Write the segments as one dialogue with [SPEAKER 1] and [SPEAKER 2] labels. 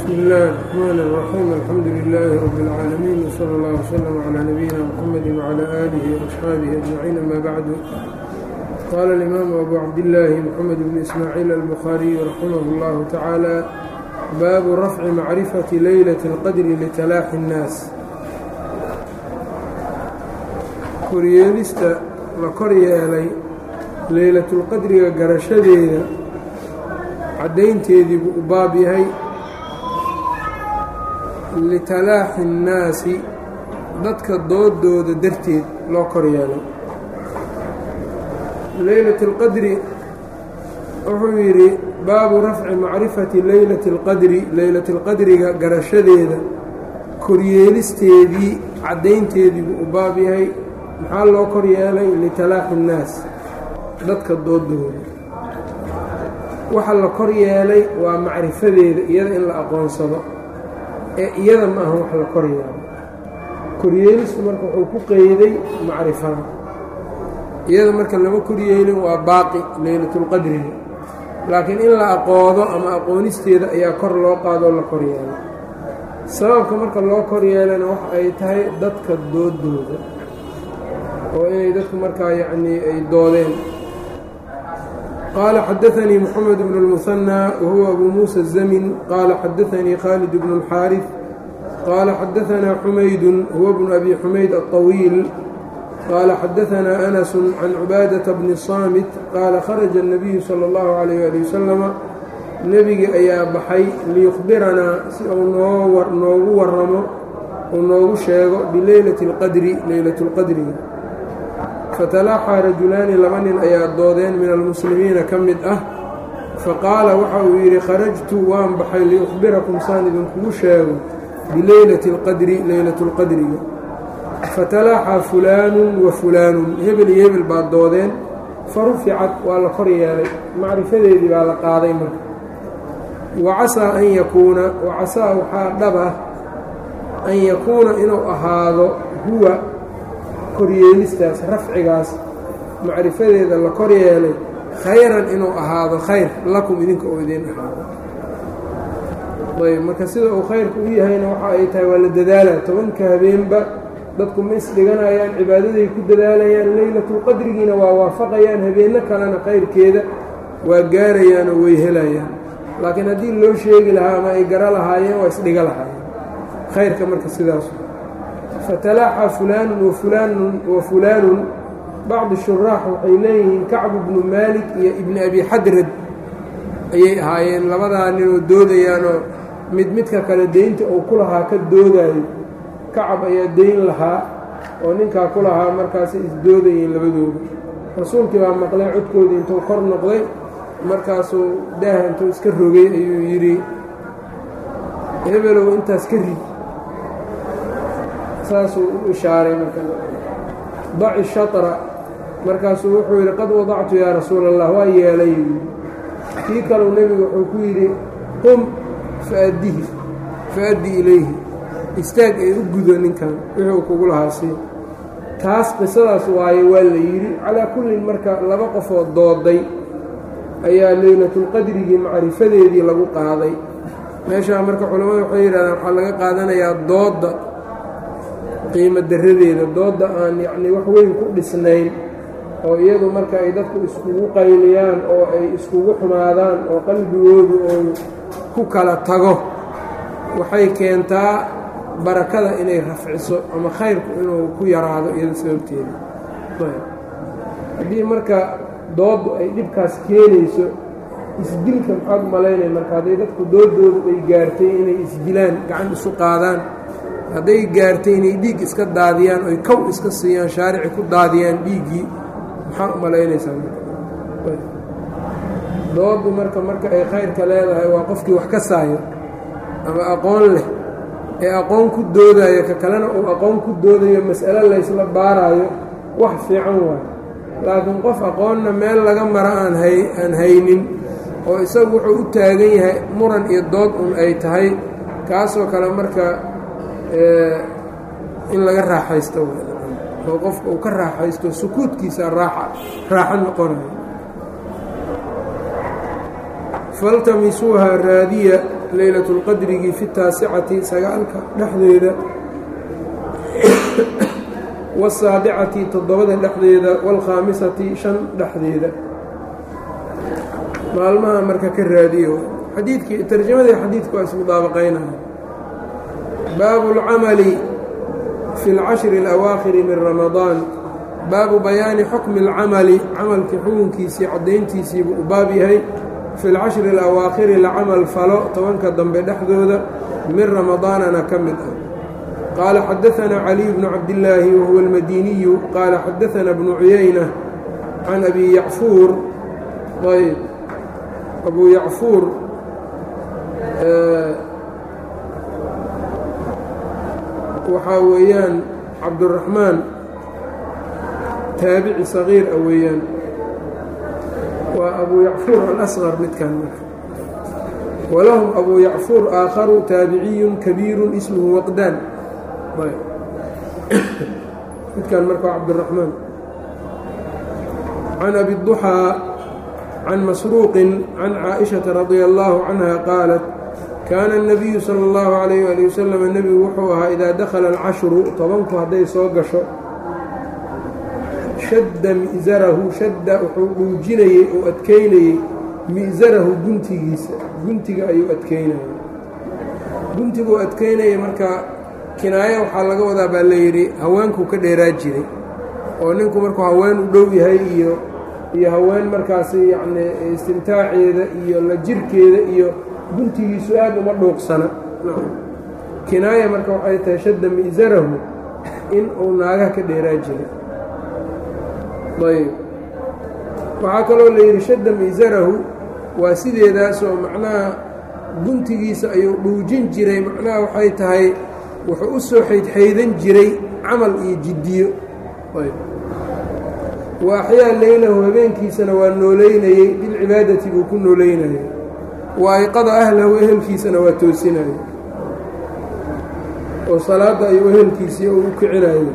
[SPEAKER 1] بsم الlh الرحmn الرحيم الحمdu للh رب العاalمين وصلى الله وsلم عlى نبيina mحمد وعlى آله وأصحاaبه أجمعين أmا bعd qال الإmام أbو cabdاللh محمد بن إسmاعيل البخاري رحimه الله taعالى bab رفع مacriفة leyلة الqdr لتلاaxi الناas koryeelista la kor yeelay leylatulqadriga garashadeeda caddaynteedii buu u baab yahay litalaaxi الnaasi dadka doodooda darteed loo kor yeelay leylat اlqadri wuxuu yidhi baabu rafci macrifati leylati اlqadri leylat اlqadriga garashadeeda koryeelisteedii caddaynteedii buu u baab yahay maxaa loo kor yeelay litalaaxi الnaas dadka doodooda waxa la kor yeelay waa macrifadeeda iyada in la aqoonsado ee iyada ma aha wax la kor yeelo koryeelistu marka wuxuu ku qeyday macrifada iyada marka lama koryeelin waa baaqi leylatulqadriga laakiin in la aqoodo ama aqoonisteeda ayaa kor loo qaadoo la kor yeelay sababka marka loo kor yeelana waxa ay tahay dadka doodooda oo inay dadku markaa yacnii ay doodeen qال xdثnي محمد بن المثنى وهو أbو موسى الزمن qال xdثnي khالد بن الxاrث qال xdثnا حمayd هو بن أbي حمayd الطويل qال xdثnا أنس عن عباadة بن الصاmت qال khرج النبي slى الله عليه لي وسلم nebigi ayaa baxay liyخbiranaa si uu noogu waramo uu noogu sheego bilaylaة الqadri laylaة الqadriga fatalaaxaa rajulaani laba nin ayaa doodeen min almuslimiina ka mid ah faqaala waxa uu yidhi kharajtu waan baxay liukhbirakum saan idinkugu sheego bileylati اlqadri leylatu اlqadriga fatalaaxaa fulaanun wa fulaanun hebel iyo hebel baa doodeen faruficat waa la kor yeelay macrifadeedii baa la qaaday marka wacasaa an yakuuna wacasaa waxaa dhab ah an yakuuna inuu ahaado huwa koryeelistaas rafcigaas macrifadeeda la kor yeelay khayran inuu ahaado khayr lakum idinka oo idiin ahaado ayb marka sida uu khayrka u yahayna waxa ay tahay waa la dadaalaa tobanka habeenba dadku ma isdhiganayaan cibaadaday ku dadaalayaan leylatulqadrigiina waa waafaqayaan habeenno kalena khayrkeeda waa gaarayaan oo way helayaan laakiin haddii loo sheegi lahaa ama ay gara lahaayeen waa isdhiga lahaayeen khayrka marka sidaas fatalaaxa fulaanun wafulaanun wa fulaanun bacdi shuraax waxay leeyihiin kacbu bnu maalik iyo ibni abi xadrad ayay ahaayeen labadaa ninoo doodayaanoo mid midka kale deynta uu ku lahaa ka doodayo kacab ayaa deyn lahaa oo ninkaa ku lahaa markaasay isdoodayeen labadooda rasuulkii baa maqlay codkoodii intuu kor noqday markaasuu daaha intuu iska rogay ayuu yidhi hebelow intaas ka rid saasuu u ishaaray marka daci shatra markaasuu wuxuu yidhi qad wadactu yaa rasuula allah waa yeelay kii kaleu nebigu wuxuu ku yidhi qum faaddihi fa-addi ilayhi istaag ee u gudo ninkan wuxuu kugu lahaasi taas qisadaas waaye waa la yidhi calaa kullin marka laba qofoo dooday ayaa leylatulqadrigii macrifadeedii lagu qaaday meeshaa marka culammadu waxay yidhahdaan waxaa laga qaadanayaa doodda qiimo daradeeda doodda aan yacnii wax weyn ku dhisnayn oo iyadu marka ay dadku iskugu qayliyaan oo ay iskugu xumaadaan oo qalbigoodu uu ku kala tago waxay keentaa barakada inay rafciso ama khayrku inuu ku yaraado iyada sababteeda haddii marka dooddu ay dhibkaas keenayso isdilka maxaad u malaynaya marka hadday dadku doodoodu ay gaartay inay isdilaan gacan isu qaadaan hadday gaartay inay dhiig iska daadiyaan oy kow iska siiyaan shaarici ku daadiyaan dhiiggii maxaa u malaynaysaa dooddu marka marka ay khayrka leedahay waa qofkii wax ka saayo ama aqoon leh ee aqoon ku doodayo ka kalena uu aqoon ku doodayo mas'alo laysla baaraayo wax fiican waayo laakiin qof aqoonna meel laga mara aan hay aan haynin oo isagu wuxuu u taagan yahay muran iyo dood un ay tahay kaasoo kale marka in laga raaxaysto oo qofka uu ka raaxaysto sukuudkiisa raaxa raaxo noqonayo faltamisuuha raadiya leylatulqadrigii fi taasicati sagaalka dhexdeeda wasaabicati toddobada dhexdeeda waalkhaamisati shan dhexdeeda maalmaha marka ka raadiyo xadiidkii tarjamadii xadiidku waa ismudaabaqaynaya baabu اlcamali fi اlcashri اlawaakhiri min ramadaan baabu bayaani xukmi اlcamali camalkii xukunkiisii caddayntiisiibuu u baab yahay fi اlcashri اlawaakhiri la camal falo tobanka dambe dhexdooda min ramadaanana ka mid ah qaala xadaثana caliy bnu cabdillaahi wahuwa اlmadiniyu qaala xadaثana bnu cuyayna can abi yacfuur ayb abu yacfuur waxaa weeyaan cabduraxmaan taabici sagiir a weeyaan waa abu yacfuur alasqar midkan marka walahum abu yacfuur aakharu taabiciyun kabiiru ismuhu waqdaan midkan marka waa cabdiraxmaan can abi duxaa can masruuqin can caaئiشhaةa radia اllaahu canha qaalat kaana الnabiyu salى اllahu عalayh ali wasalam nebigu wuxuu ahaa idaa dakhala alcashru tobanku hadday soo gasho shadda mi'sarahu shadda wuxuu dhuujinayey oo adkeynayey mi'sarahu guntigiisa guntiga ayuu adkeynayay guntiguu adkeynayay marka kinaayo waxaa laga wadaa baa layidhi haweenkuu ka dheeraa jiray oo ninku markuu haween u dhow yahay iyo iyo haween markaasi yacni istimtaaceeda iyo la jirkeeda iyo guntigiisu aad uma dhuuqsana kinaaya marka waxay tahay shadda mi'sarahu in uu naagaha ka dheeraa jiray ayb waxaa kaloo la yidhi shadda mi'sarahu waa sideedaasoo macnaha guntigiisa ayuu dhuujin jiray macnaha waxay tahay wuxuu u soo xaydxaydan jiray camal iyo jiddiyo wa axyaa leylahu habeenkiisana waa nooleynayey bilcibaadati buu ku nooleynayay wa ayqada ahlahu ehelkiisana waa toosinayay oo salaadda ayuu ehelkiisii u kicinayay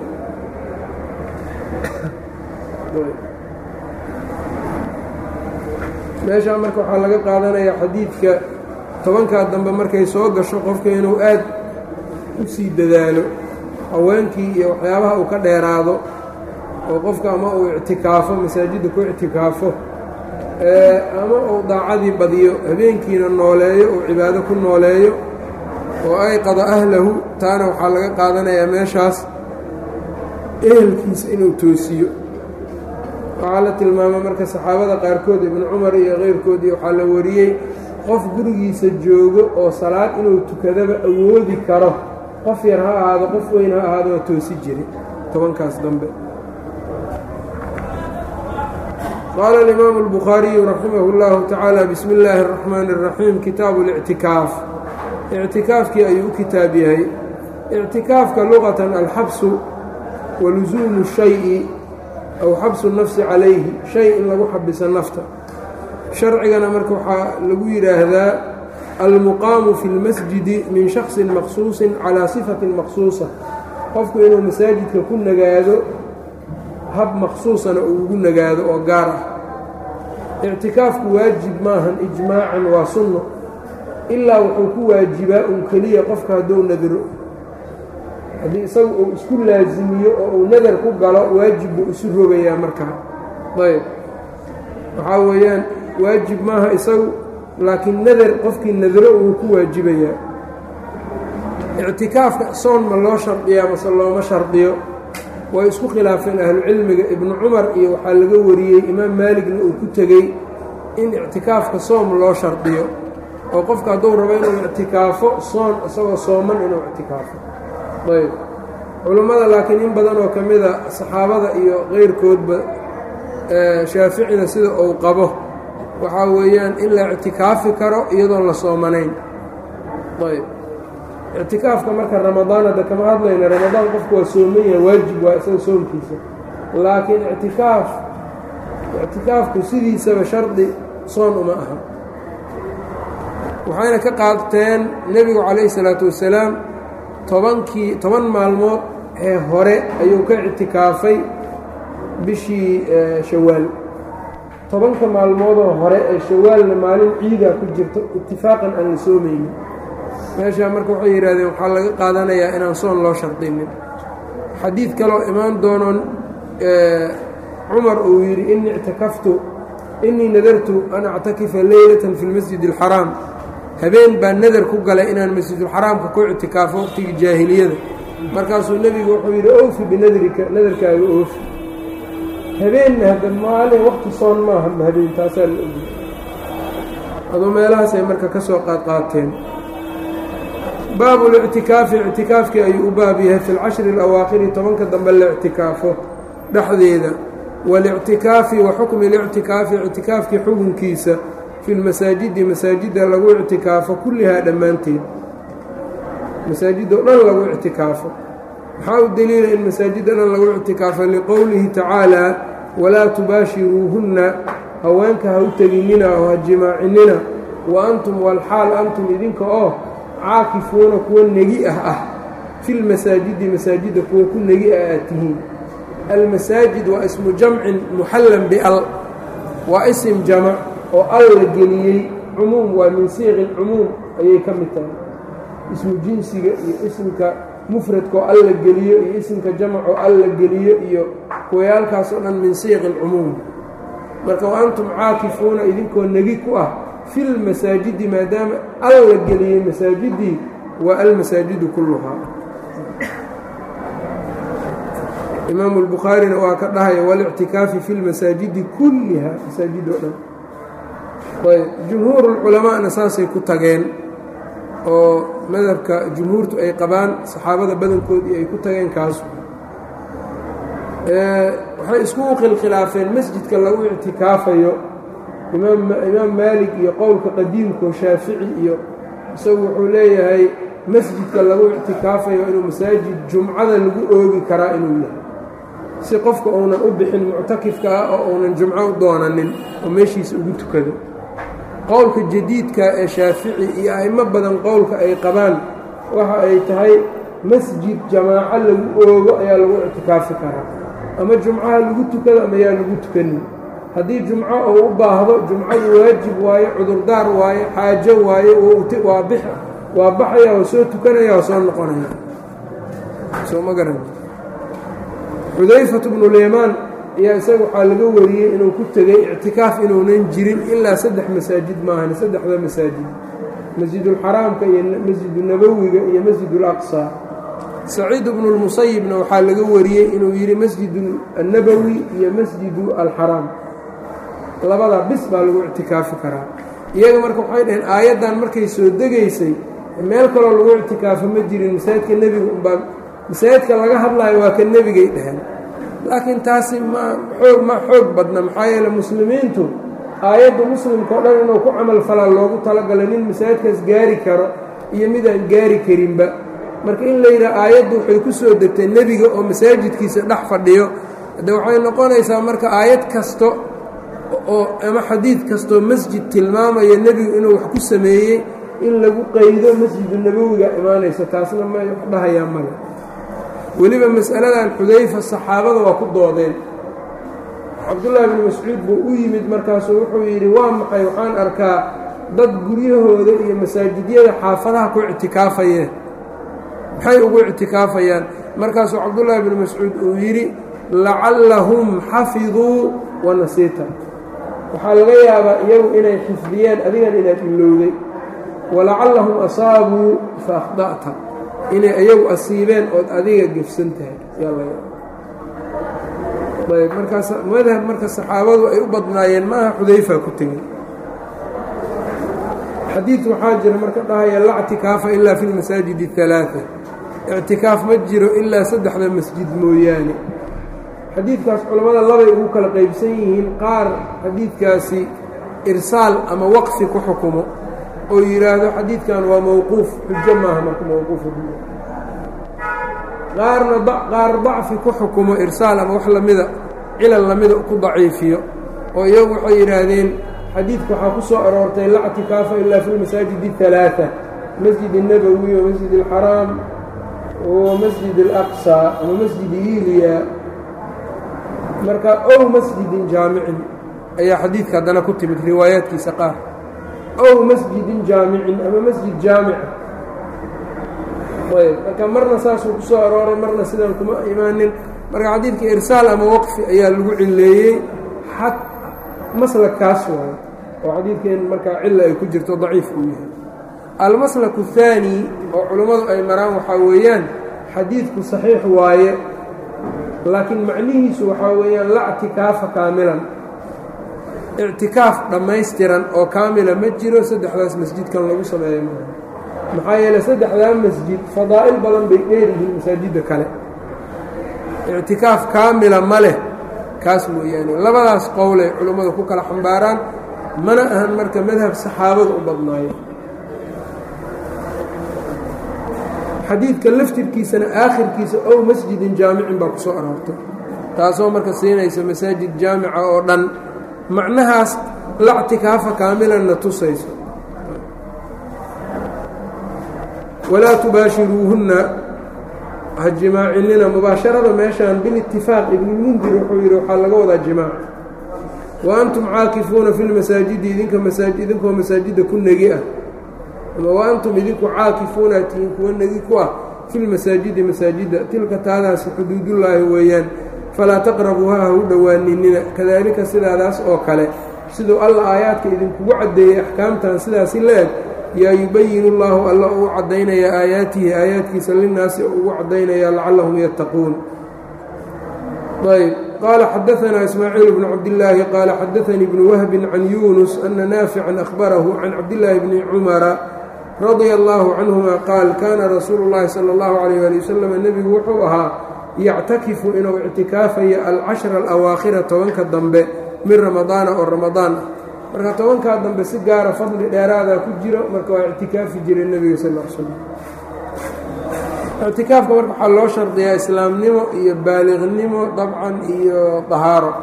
[SPEAKER 1] meeshaa marka waxaa laga qaadanayaa xadiidka tobankaa dambe markay soo gasho qofka inuu aad u sii dadaalo haweenkii iyo waxyaabaha uu ka dheeraado oo qofka ama uu ictikaafo masaajidda ku ictikaafo ama uu daacadii badiyo habeenkiina nooleeyo uu cibaado ku nooleeyo oo ayqada ahlahu taana waxaa laga qaadanayaa meeshaas ehelkiisa inuu toosiyo waxaa la tilmaamay marka saxaabada qaarkood ibnu cumar iyo keyrkoodii waxaa la wariyey qof gurigiisa joogo oo salaad inuu tukadaba awoodi karo qof yar ha ahaado qof weyn ha ahaado waa toosi jiri tobankaas dambe qaala alimaamu اlbukhaariyu raximah اllahu tacaala bismi illaahi اraxmaani اraxiim kitaabu اlictikaaf ictikaafkii ayuu u kitaab yahay ictikaafka luqatan alxabsu wa lusuumu shayi aw xabsu nafsi calayhi shay in lagu xabiso nafta sharcigana marka waxaa lagu yidhaahdaa almuqaamu fi اlmasjidi min shaksin maqsuusin calaa sifatin maqsuusa qofku inuu masaajidka ku nagaado hab maqsuusana uu ugu nagaado oo gaar ah ictikaafku waajib maahan ijmaacan waa sunno ilaa wuxuu ku waajibaa un keliya qofka hadduu nadro haddii isagu uu isku laasimiyo oo uu nadar ku galo waajib buu isu rogayaa markaa ayb waxaa weeyaan waajib maaha isagu laakiin nadar qofkii nadro uu ku waajibayaa ictikaafka soon ma loo shardiyaa mase looma shardiyo way isku khilaafeen ahlucilmiga ibnu cumar iyo waxaa laga wariyey imaam maaligna uu ku tegey in ictikaafka soom loo shardiyo oo qofka hadduu rabo inuu ictikaafo soon isagoo sooman inuu ictikaafo ayb culummada laakiin in badan oo ka mida saxaabada iyo keyrkoodba shaaficina sida uu qabo waxaa weeyaan in la ictikaafi karo iyadoon la soomanayn ayb ictikaafka marka ramadaan hadda kama hadlayna ramadaan qofku waa sooman yahay waajib waa isaga soomkiisa laakiin ictikaaf ictikaafku sidiisaba shardi soon uma aha waxayna ka qaadteen nebigu calayhi salaatu wasalaam tobankii toban maalmood ee hore ayuu ka ictikaafay bishii shawaal tobanka maalmoodoo hore ee shawaalna maalin ciidaa ku jirto itifaaqan aan la soomaynin meeshaa marka waxay yidhahdeen waxaa laga qaadanayaa inaan soon loo shardinin xadiid kaloo imaan doonoon cumar uu yidhi inii ictakaftu innii nadartu an actakifa leylatan fi lmasjid alxaraam habeen baa nadar ku galay inaan masjidulxaraamka ku ictikaafo waqtigii jaahiliyada markaasuu nebigu wuxuu yidhi oofi binadrika nadarkaaga oofi habeenna hadda maalin waqti soon maaha habeen taasaa la ogi aduu meelahaasay marka ka soo qaadqaateen baabu lictikaafi ictikaafkii ayuu u baab yahay fi lcashri alawaakhiri tobanka dambe la ictikaafo dhexdeeda walictikaafi wa xukmi lictikaafi ictikaafkii xukunkiisa fi lmasaajidi masaajidda lagu ictikaafo kullihaa dhammaanteed masaajidoo dhan lagu ictikaafo waxaa u deliila in masaajidda dhan lagu ictikaafo liqowlihi tacaalaa walaa tubaashiruuhunna haweenka ha u teginina oo ha jimaacinina wa antum walxaal antum idinka oo caakifuuna kuwa negi ah ah filmasaajidi masaajidda kuwa ku negi ah aad tihiin almasaajid waa ismu jamcin muxallan bial waa isim jamac oo al la geliyey cumuum waa min siiqi cumuum ayay ka mid tahay ismu jinsiga iyo isimka mufradkaoo al la geliyo iyo isimka jamacoo al la geliyo iyo kuwayaalkaas oo dhan min siiqi lcumuum marka wa antum caakifuuna idinkoo negi ku ah filmasaajidi maadaama al la geliyey masaajidii waa almasaajidu kulluhaa imaamu albukhaarina waa ka dhahaya walictikaafi fi lmasaajidi kulliha masaajid oo dhan ayb jumhuurulculamaana saasay ku tageen oo madhabka jumhuurtu ay qabaan saxaabada badankoodii ay ku tageen kaasu waxay iskugu khilkhilaafeen masjidka lagu ictikaafayo imaam maalik iyo qowlka qadiimkao shaafici iyo isagu wuxuu leeyahay masjidka lagu ictikaafayo inuu masaajid jumcada lagu oogi karaa inuu yahay si qofka uunan u bixin muctakifka ah oo uunan jumco u doonanin oo meeshiisa ugu tukado qowlka jadiidka ee shaafici iyo a'imo badan qowlka ay qabaan waxa ay tahay masjid jamaaco lagu oogo ayaa lagu ictikaafi karaa ama jumcaha lagu tukado ama yaa lagu tukanin haddii jumco uu u baahdo jumcadu waajib waaye cudurdaar waaye xaajo waaye waa bix waa baxaya oo soo tukanaya oo soo noqonaya soo ma garan xudayfatu bnulyamaan ayaa isaga waxaa laga wariyey inuu ku tegey ictikaaf inuunan jirin ilaa saddex masaajid maahan saddexda masaajid masjidulxaraamka iyo masjidunabowiga iyo masjidulaqsaa saciid bnu lmusayibna waxaa laga wariyey inuu yidhi masjidu annabowi iyo masjidu alxaraam labadaa bis baa lagu ictikaafi karaa iyaga marka waxay dhaheen aayaddan markay soo degaysay meel kaloo lagu ictikaafo ma jirin masaajidka nebiga umbaa masaajidka laga hadlaayo waa ka nebigay dhaheen laakiin taasi ma xoog ma xoog badna maxaa yeele muslimiintu aayadda muslimka o dhan inuu ku camal falaa loogu talagalay nin masaajidkaas gaari karo iyo midaan gaari karinba marka in la yidhaha aayaddu waxay ku soo degtay nebiga oo masaajidkiisa dhex fadhiyo de waxay noqonaysaa marka aayad kasto oo ama xadiid kastoo masjid tilmaamaya nebigu inuu wax ku sameeyey in lagu qaydo masjidu nabowiga imaanaysa taasna ma wax dhahayaa male weliba mas'aladan xudayfa saxaabada waa ku doodeen cabdullaahi bni mascuud buu u yimid markaasuu wuxuu yidhi waa maxay waxaan arkaa dad guryahooda iyo masaajidyada xaafadaha ku ictikaafayeen maxay ugu ictikaafayaan markaasuu cabdullaahi bni mascuud uu yidhi lacallahum xafiduu wa nasiita waxaa laga yaabaa iyagu inay xifdiyeen adigan inaad ilowday walacallahum asaabuu fa akhda'ta inay iyagu asiibeen ood adiga gefsan tahay yaa laga ayb markaas madhab marka saxaabadu ay u badnaayeen maaha xudayfa ku tegey xadiid waxaa jira marka dhahaya la ctikaafa ilaa fi lmasaajid اhalaaثa ictikaaf ma jiro ilaa saddexda masjid mooyaane xadiidkaas culammada labay ugu kala qaybsan yihiin qaar xadiidkaasi irsaal ama waqfi ku xukumo oo yidhaahdo xadiidkan waa mowquuf xujo maaha marka mowquuf qaarna qaar dacfi ku xukumo irsaal ama wax lamida cilal lamida ku daciifiyo oo iyagu waxay yidhaahdeen xadiidka waxaa ku soo aroortay la ctikaafa ilaa fi lmasaajid اhalaaثa masjid الnabowi wa masjid اlxaraam wa masjid اlaqصى ama masjid iliya marka ow masjidin jaamicin ayaa xadiidka haddana ku timid riwaayaadkiisa qaar ow masjidin jaamicin ama masjid jaamica ayb marka marna saasuu ku soo arooray marna sidaan kuma imaanin marka xadiidka irsaal ama waqfi ayaa lagu cileeyey xad maslakaas waayo oo xadiidkeen markaa cilla ay ku jirto daciif uu yahay almaslaku الثaanي oo culummadu ay maraan waxaa weeyaan xadiidku صaxiix waaye laakiin macnihiisu waxaa weeyaan la اctikaafa kaamilan ictikaaf dhammaystiran oo kaamila ma jiro saddexdaas masjidkan lagu sameeya maa maxaa yeeley saddexdaa masjid fadaa'il badan bay dheeryihiin masaajidda kale ictikaaf kaamila ma leh kaas mooyaane labadaas qowlay culummadu ku kala xambaaraan mana ahan marka madhab saxaabada u badnaayo xadiidka laftirkiisana aakhirkiisa ow masjidin jaamicin baa ku soo aroortay taasoo marka siinaysa masaajid jaamica oo dhan macnahaas la ctikaafa kaamilanna tusayso walaa tubaashiruuhunna ha jimaacinina mubaasharada meeshaan bilitifaaq ibnulmundir wuxuu yidhi waxaa laga wadaa jimaac wa antum caakifuuna fi lmasaajidi idinka masaaj idinkoo masaajidda ku negi ah ama wa antum idinku caakifuuna tihiin kuwa negi ku ah fi lmasaajidi masaajidda tilka taadaasi xuduudullaahi weeyaan falaa taqrabuuha ha u dhowaaninina kadaalika sidaadaas oo kale siduu alla aayaadka idinkugu caddeeyey axkaamtan sidaasi la-eg yaa yubayinu llaahu alla uu caddaynayaa aayaatihi aayaadkiisa linnaasi ugu caddaynayaa lacallahum yattaquun ayb qaala xadaanaa ismaaciil bnu cabdillaahi qaala xadaanii bnu wahbin can yuunus ana naafican akhbarahu can cabdillaahi bni cumara radia allaahu canhuma qaal kaana rasuulu llaahi sala allahu calayh ali wasalam nebigu wuxuu ahaa yactakifu inuu ictikaafayo alcashra alawaakhira tobanka dambe min ramadaana oo ramadaan ah marka tobankaa dambe si gaara fadli dheeraadaa ku jiro marka waa ictikaafi jiray nebiga sal l slam ictikaafka marka waxaa loo shardiyaa islaamnimo iyo baaliqnimo dabcan iyo dahaaro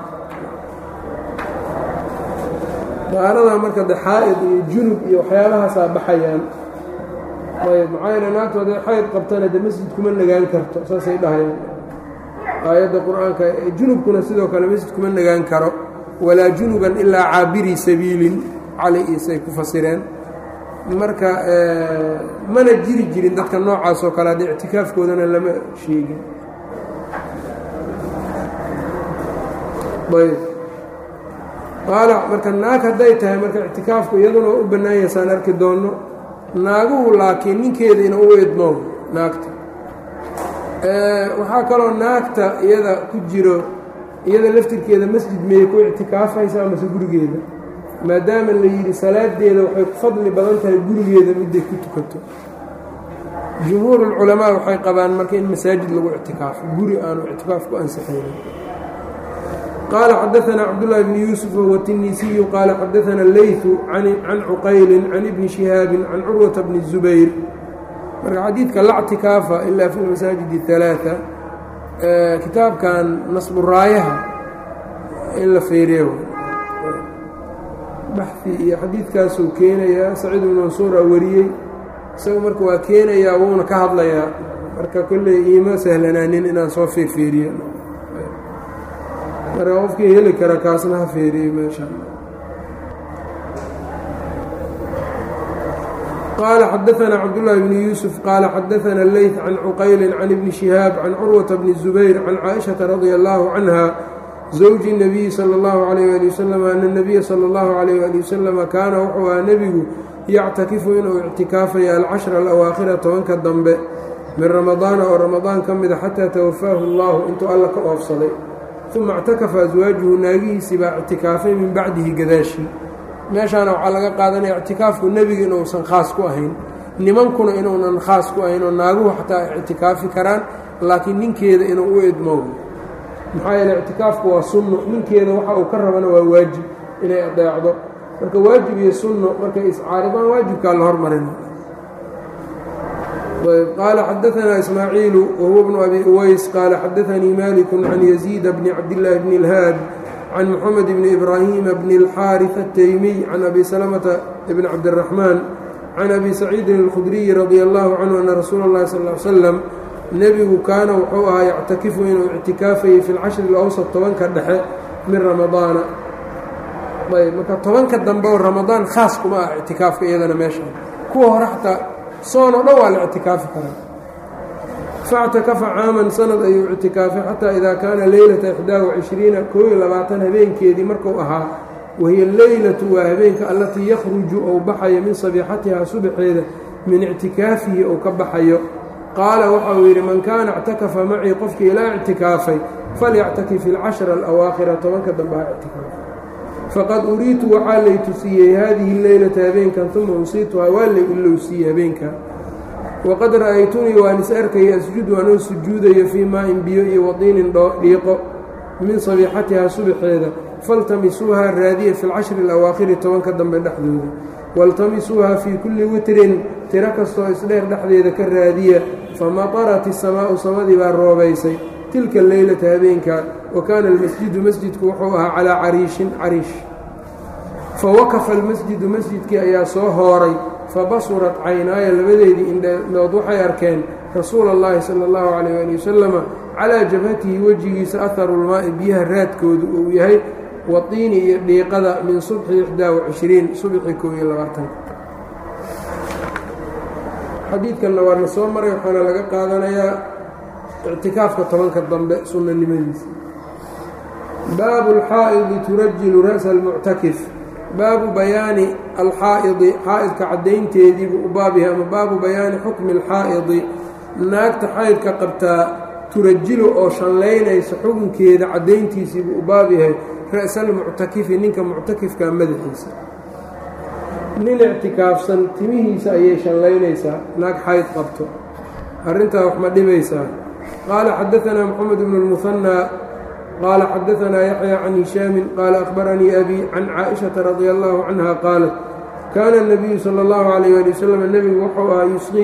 [SPEAKER 1] dahaarada marka de xaa'id iyo junub iyo waxyaalahaasaa baxayaan ayb maxaa yeele naagtooda xayd qabtana de masjid kuma nagaan karto saasay dhahayaan aayadda qur-aanka junubkuna sidoo kale masjid kuma nagaan karo walaa junuban ilaa caabirii sabiilin cali isay ku fasireen marka mana jiri jirin dadka noocaas oo kale hadda ictikaafkoodana lama sheegin ayb qaala marka naag hadday tahay marka ictikaafku iyaduna u bannaan yaysaan arki doonno naaguhu laakiin ninkeeda ina u eedmo naagta waxaa kaloo naagta iyada ku jiro iyada laftirkeeda masjid miyay ku ictikaafaysa amase gurigeeda maadaama la yidhi salaadeeda waxay ku fadli badan tahay gurigeeda midday ku tukato jumhuurulculamaa waxay qabaan marka in masaajid lagu ictikaafo guri aanu ictikaaf ku ansixaynin qaala xadaanaa cabdullaahi bni yuusuf wahuwa tinisiyu qaala xadaana leytu can cuqaylin can ibni shihaabin can curwata bni zubayr marka xadiidka la ctikaafa ilaa fi lmasaajid alaaثa kitaabkan nasburaayaha in la feeriyo baxi iyo xadiidkaasuu keenayaa saciid ibnu mansuura wariyey isaga marka waa keenayaa wuuna ka hadlayaa marka kolley iima sahlanaanin inaan soo feerfeeriyo marka qofkii heli kara kaasna ha feeriyo meesha qال xdثna cبداللh بن يوسف qال xdثna الleyث عن cqyل عن بن شhهاaب عن cروة بن الزبير عن cائشhaة رضي الله عنها زوج النبي slى الله عليه لي وسلم أن النبي slى الله عليه لي وسلم kaana wuxuu aha nebigu yctakifu inuu اctikaafaya alcشhر الأwaakhira tobanka dambe min رamaضاana oo رamaضaan ka mida xatىa twafaahu الlah intuu alla ka oofsaday ثuma اctakafa أزwaaجuhu naagihiisii baa اctikaafay min bacdihi gadaaشhii meeshaana waxaa laga qaadanaya ictikaafku nebiga inuusan khaas ku ahayn nimankuna inuunan khaas ku ahayn oo naaguhu xataa ay ictikaafi karaan laakiin ninkeeda inuu u idmow maxaa yeele ictikaafku waa sunno ninkeeda waxa uu ka rabana waa waajib inay adeecdo marka waajib iyo sunno markay iscaaridaan waajibkaa la hormarina qaala xadaanaa ismaaciilu wahuwa bnu abi uways qaala xadaanii maliku can yaziida bni cabdillaahi bni اlhaad can mxamed bni ibraahima bni اlxaariث الtaymiy can abi salmةa bn cabdالraxmaan can abi saciidin اlkhudriyi radi allahu canhu ana rasuula اllahi sal ly slam nebigu kaana wuxuu ahaa yactakifu inuu ictikaafayey fi lcashri اlawsط tobanka dhexe min ramadaana ayb marka tobanka dambe oo ramadaan khaas kuma ah ictikaafka iyadana meesha kuwa hore xataa soon oo dhan waa la ictikaafi karaa factakafa caaman sanad ayuu ictikaafay xataa idaa kaana leylata ixdaa wacishriina koo iyo labaatan habeenkeedii marku ahaa wahiya leylatu waa habeenka allatii yakhruju ou baxayo min sabiixatihaa subaxeeda min ictikaafihi ou ka baxayo qaala waxa uu yidhi man kaana ictakafa macii qofkii ilaa ictikaafay falyactakif ilcashra alawaakhira tobanka dambe ha ictikaafay faqad uriitu waxaa lay tusiyey haadihi leylata habeenkan uma unsiituhaa waa lay ilowsiiyey habeenka waqad ra'aytunii waan is arkaya asjudu anoo sujuudayo fii maa-in biyo iyo wadiinin dhiiqo min sabiixatihaa subaxeeda faltamisuuhaa raadiya fi lcashri alawaakhiri tobanka dambe dhexdooda waltamisuuhaa fii kulli witrin tiro kastoo isdheer dhexdeeda ka raadiya famatarat isamaa'u samadii baa roobaysay tilka leylata habeenka wa kaana almasjidu masjidku wuxuu ahaa calaa cariishin cariish fawakafa almasjidu masjidkii ayaa soo hooray fabasurat caynaaya labadeedii indhnood waxay arkeen rasuula اllahi sala اllahu calayh ali wasalama calaa jabhatihi wejigiisa aharulmaa'i biyaha raadkoodu uu yahay watiini iyo dhiiqada min subxi ixdaa wacishriin subxi kow iyo labaatanka xadiidkanna waana soo maray waxaana laga qaadanayaa ictikaafka tobanka dambe sunnanimadiisa baabu alxaa'idi turajilu ra'sa almuctakif baabu bayaani alxaa'idi xaa'idka caddaynteediibuu u baab yahay ama baabu bayaani xukmi alxaa'idi naagta xaydka qabtaa turajilu oo shanlaynaysa xukunkeeda caddayntiisiibuu u baab yahay ra'salmuctakifi ninka muctakifka madaxiisa nin ictikaafsan timihiisa ayay shanlaynaysaa naag xayd qabto arrintaa wax ma dhibaysaa qaala xadaanaa moxamed bnu lmuhanaa qaala xadaanaa yaxya can hishaamin qaala akhbaranii abi can caaishata radia allahu canha qaalat kaana اnabiyu sala اllahu calayh ali wasalam nebigu wuxuu ahaa yusqii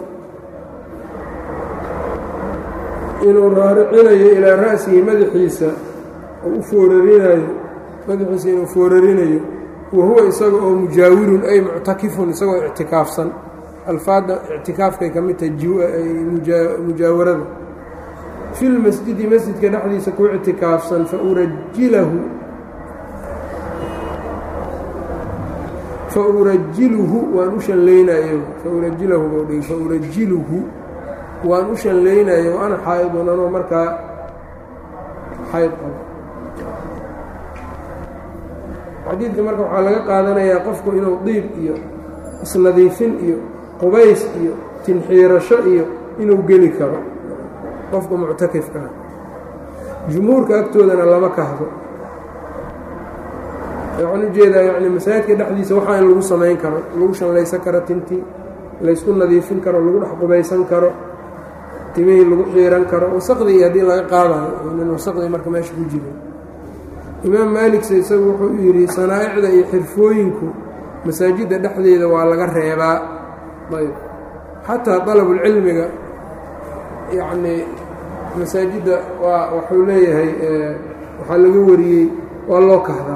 [SPEAKER 1] inuu raaricinayo ilaa ra'sihi madaxiisa oo u foorarinayo madaxiisa inuu foorarinayo wa huwa isaga oo mujaawirun ay muctakifun isagoo ictikaafsan alfaadda ictikaafkay ka mid tahay mujaawarada fi lmasjidi masjidka dhexdiisa ku ictikaafsan faurajilahu faurajiluhu waan u shanlaynayo faurajilahu bdhi faurajiluhu waan u shanlaynayo ana xaa'idun anoo markaa xayd qabo xadiidka marka waxaa laga qaadanayaa qofku inuu diib iyo isnadiifin iyo qubays iyo tinxiirasho iyo inuu geli karo qofka muctakifkaa jumhuurka agtoodana lama kahdo waxaan ujeedaa yani masaajidka dhexdiisa waxaa in lagu samayn karo lagu shanlaysan karo tintii laysku nadiifin karo lagu dhex qubaysan karo timihii lagu xiiran karo wasaqdii haddii laga qaadayo nin wasaqdii marka meesha ku jiro imaam maaligse isagu wuxuu yidhi sanaa'icda iyo xirfooyinku masaajidda dhexdeeda waa laga reebaa ayb xataa dalabulcilmiga yacnii masaajidda waa waxuu leeyahay waxaa laga wariyey waa loo kahdaa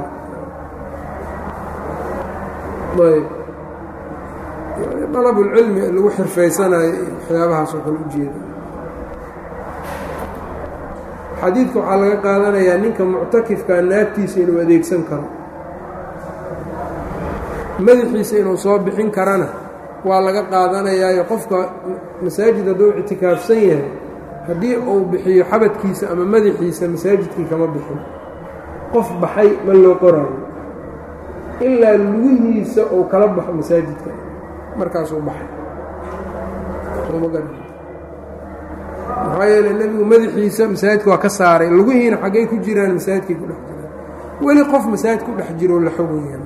[SPEAKER 1] ayb yani dalabulcilmi lagu xirfaysanayo waxyaabahaasoo kale ujeeda xadiidka waxaa laga qaadanayaa ninka muctakifka naagtiisa inuu adeegsan karo madaxiisa inuu soo bixin karana waa laga qaadanayaayo qofka masaajid hadduu ictikaafsan yahay haddii uu bixiyo xabadkiisa ama madaxiisa masaajidkii kama bixin qof baxay ma loo qoraayo ilaa lugihiisa uu kala baxo masaajidka markaasuu baxay maxaa yeele nebigu madaxiisa masaajidka waa ka saaray lugihiina xaggay ku jiraan masaajidkay ku dhex jiraan weli qof masaajid ku dhex jiro la xogaya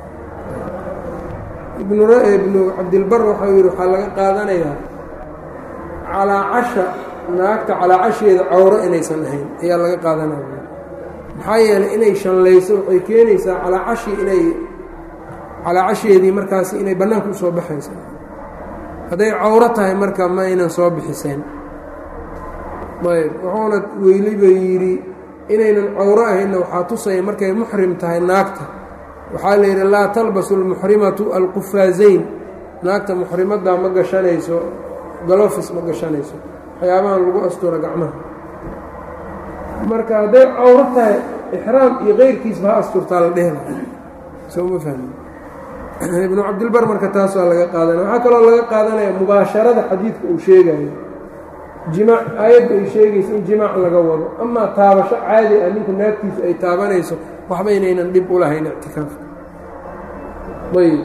[SPEAKER 1] ibnu ibnu cabdilbar waxau yidhi waxaa laga qaadanayaa calaacasha naagta calaacasheeda cawro inaysan ahayn ayaa laga qaadanaya maxaa yeeley inay shanlayso waxay keenaysaa calaacashii inay calaacasheedii markaasi inay bannaanka u soo baxayso hadday cawro tahay marka ma aynan soo bixiseen ayb wuxuuna weyliba yidhi inaynan cawro ahaynna waxaa tusaya markay muxrim tahay naagta waxaa la yidhi laa talbasu almuxrimatu alqufaazayn naagta muxrimaddaa ma gashanayso galofis ma gashanayso waxyaabahan lagu astura gacmaha marka hadday cawro tahay ixraam iyo keyrkiisba ha asturtaa la dhehla soo ma fahmi ibnu cabdilbar marka taas waa laga qaadanaya waxaa kaloo laga qaadanaya mubaasharada xadiidka uu sheegayo jimaac aayadda ay sheegayso in jimaac laga wado amaa taabasho caadi ah ninku naagtiisu ay taabanayso waxba inaynan dhib u lahayn ictikaafka ayb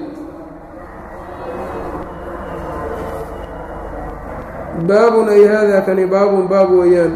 [SPEAKER 1] baabun ay haadaa kani baabun baab weeyaan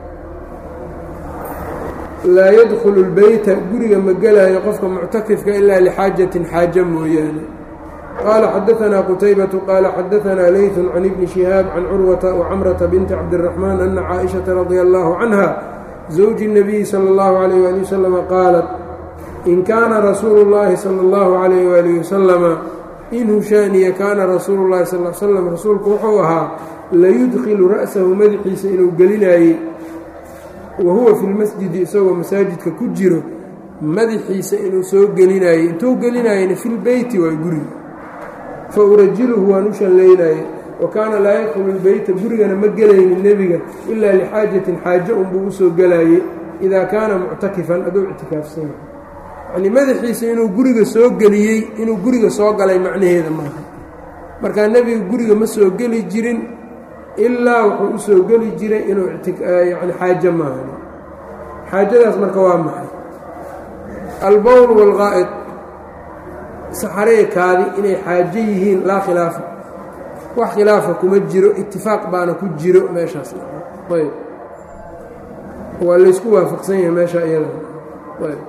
[SPEAKER 1] laa yadkhulu اlbeyta guriga ma gelaayo qofka muctakifka ilaa lixaajatin xaajo mooyaane qaala xadaanaa qutaybatu qaala xadaanaa leyثu can ibni shihaab can curwata wacamrata binti cabdiraxmaan ana caaئishaةa radia allahu canha zawji الnabiyi salى اllahu عalayh ali wasalama qaalat in kaana rasuulu اllahi salى اllahu عalayh waalih wasalama in hushaaniya kaana rasuulu اllahi sal l slam rasuulku wuxuu ahaa layudkilu ra'sahu madaxiisa inuu gelinaayey wa huwa fi lmasjidi isagoo masaajidka ku jiro madaxiisa inuu soo gelinaayey intuu gelinaayena fi lbeyti waa guriga fa urajiluhu waan u shallaynaayey wa kaana laa yadkhulu lbeyta gurigana ma gelaynin nebiga ilaa lixaajatin xaajo unbuu usoo gelaayey idaa kaana muctakifan aduu ictikaafsan yahay yacnii madaxiisa inuu guriga soo geliyey inuu guriga soo galay macnaheeda maaha markaa nebiga guriga ma soo geli jirin ilaa wuxuu u soo geli jiray inuu yani xaajo maahan xaajadaas marka waa maxay albowl waalqaa'id saxareekaadi inay xaajo yihiin laa khilaafa wax khilaafa kuma jiro itifaaq baana ku jiro meeshaas ayb waa laysku waafaqsan yahay meesha iyada ayb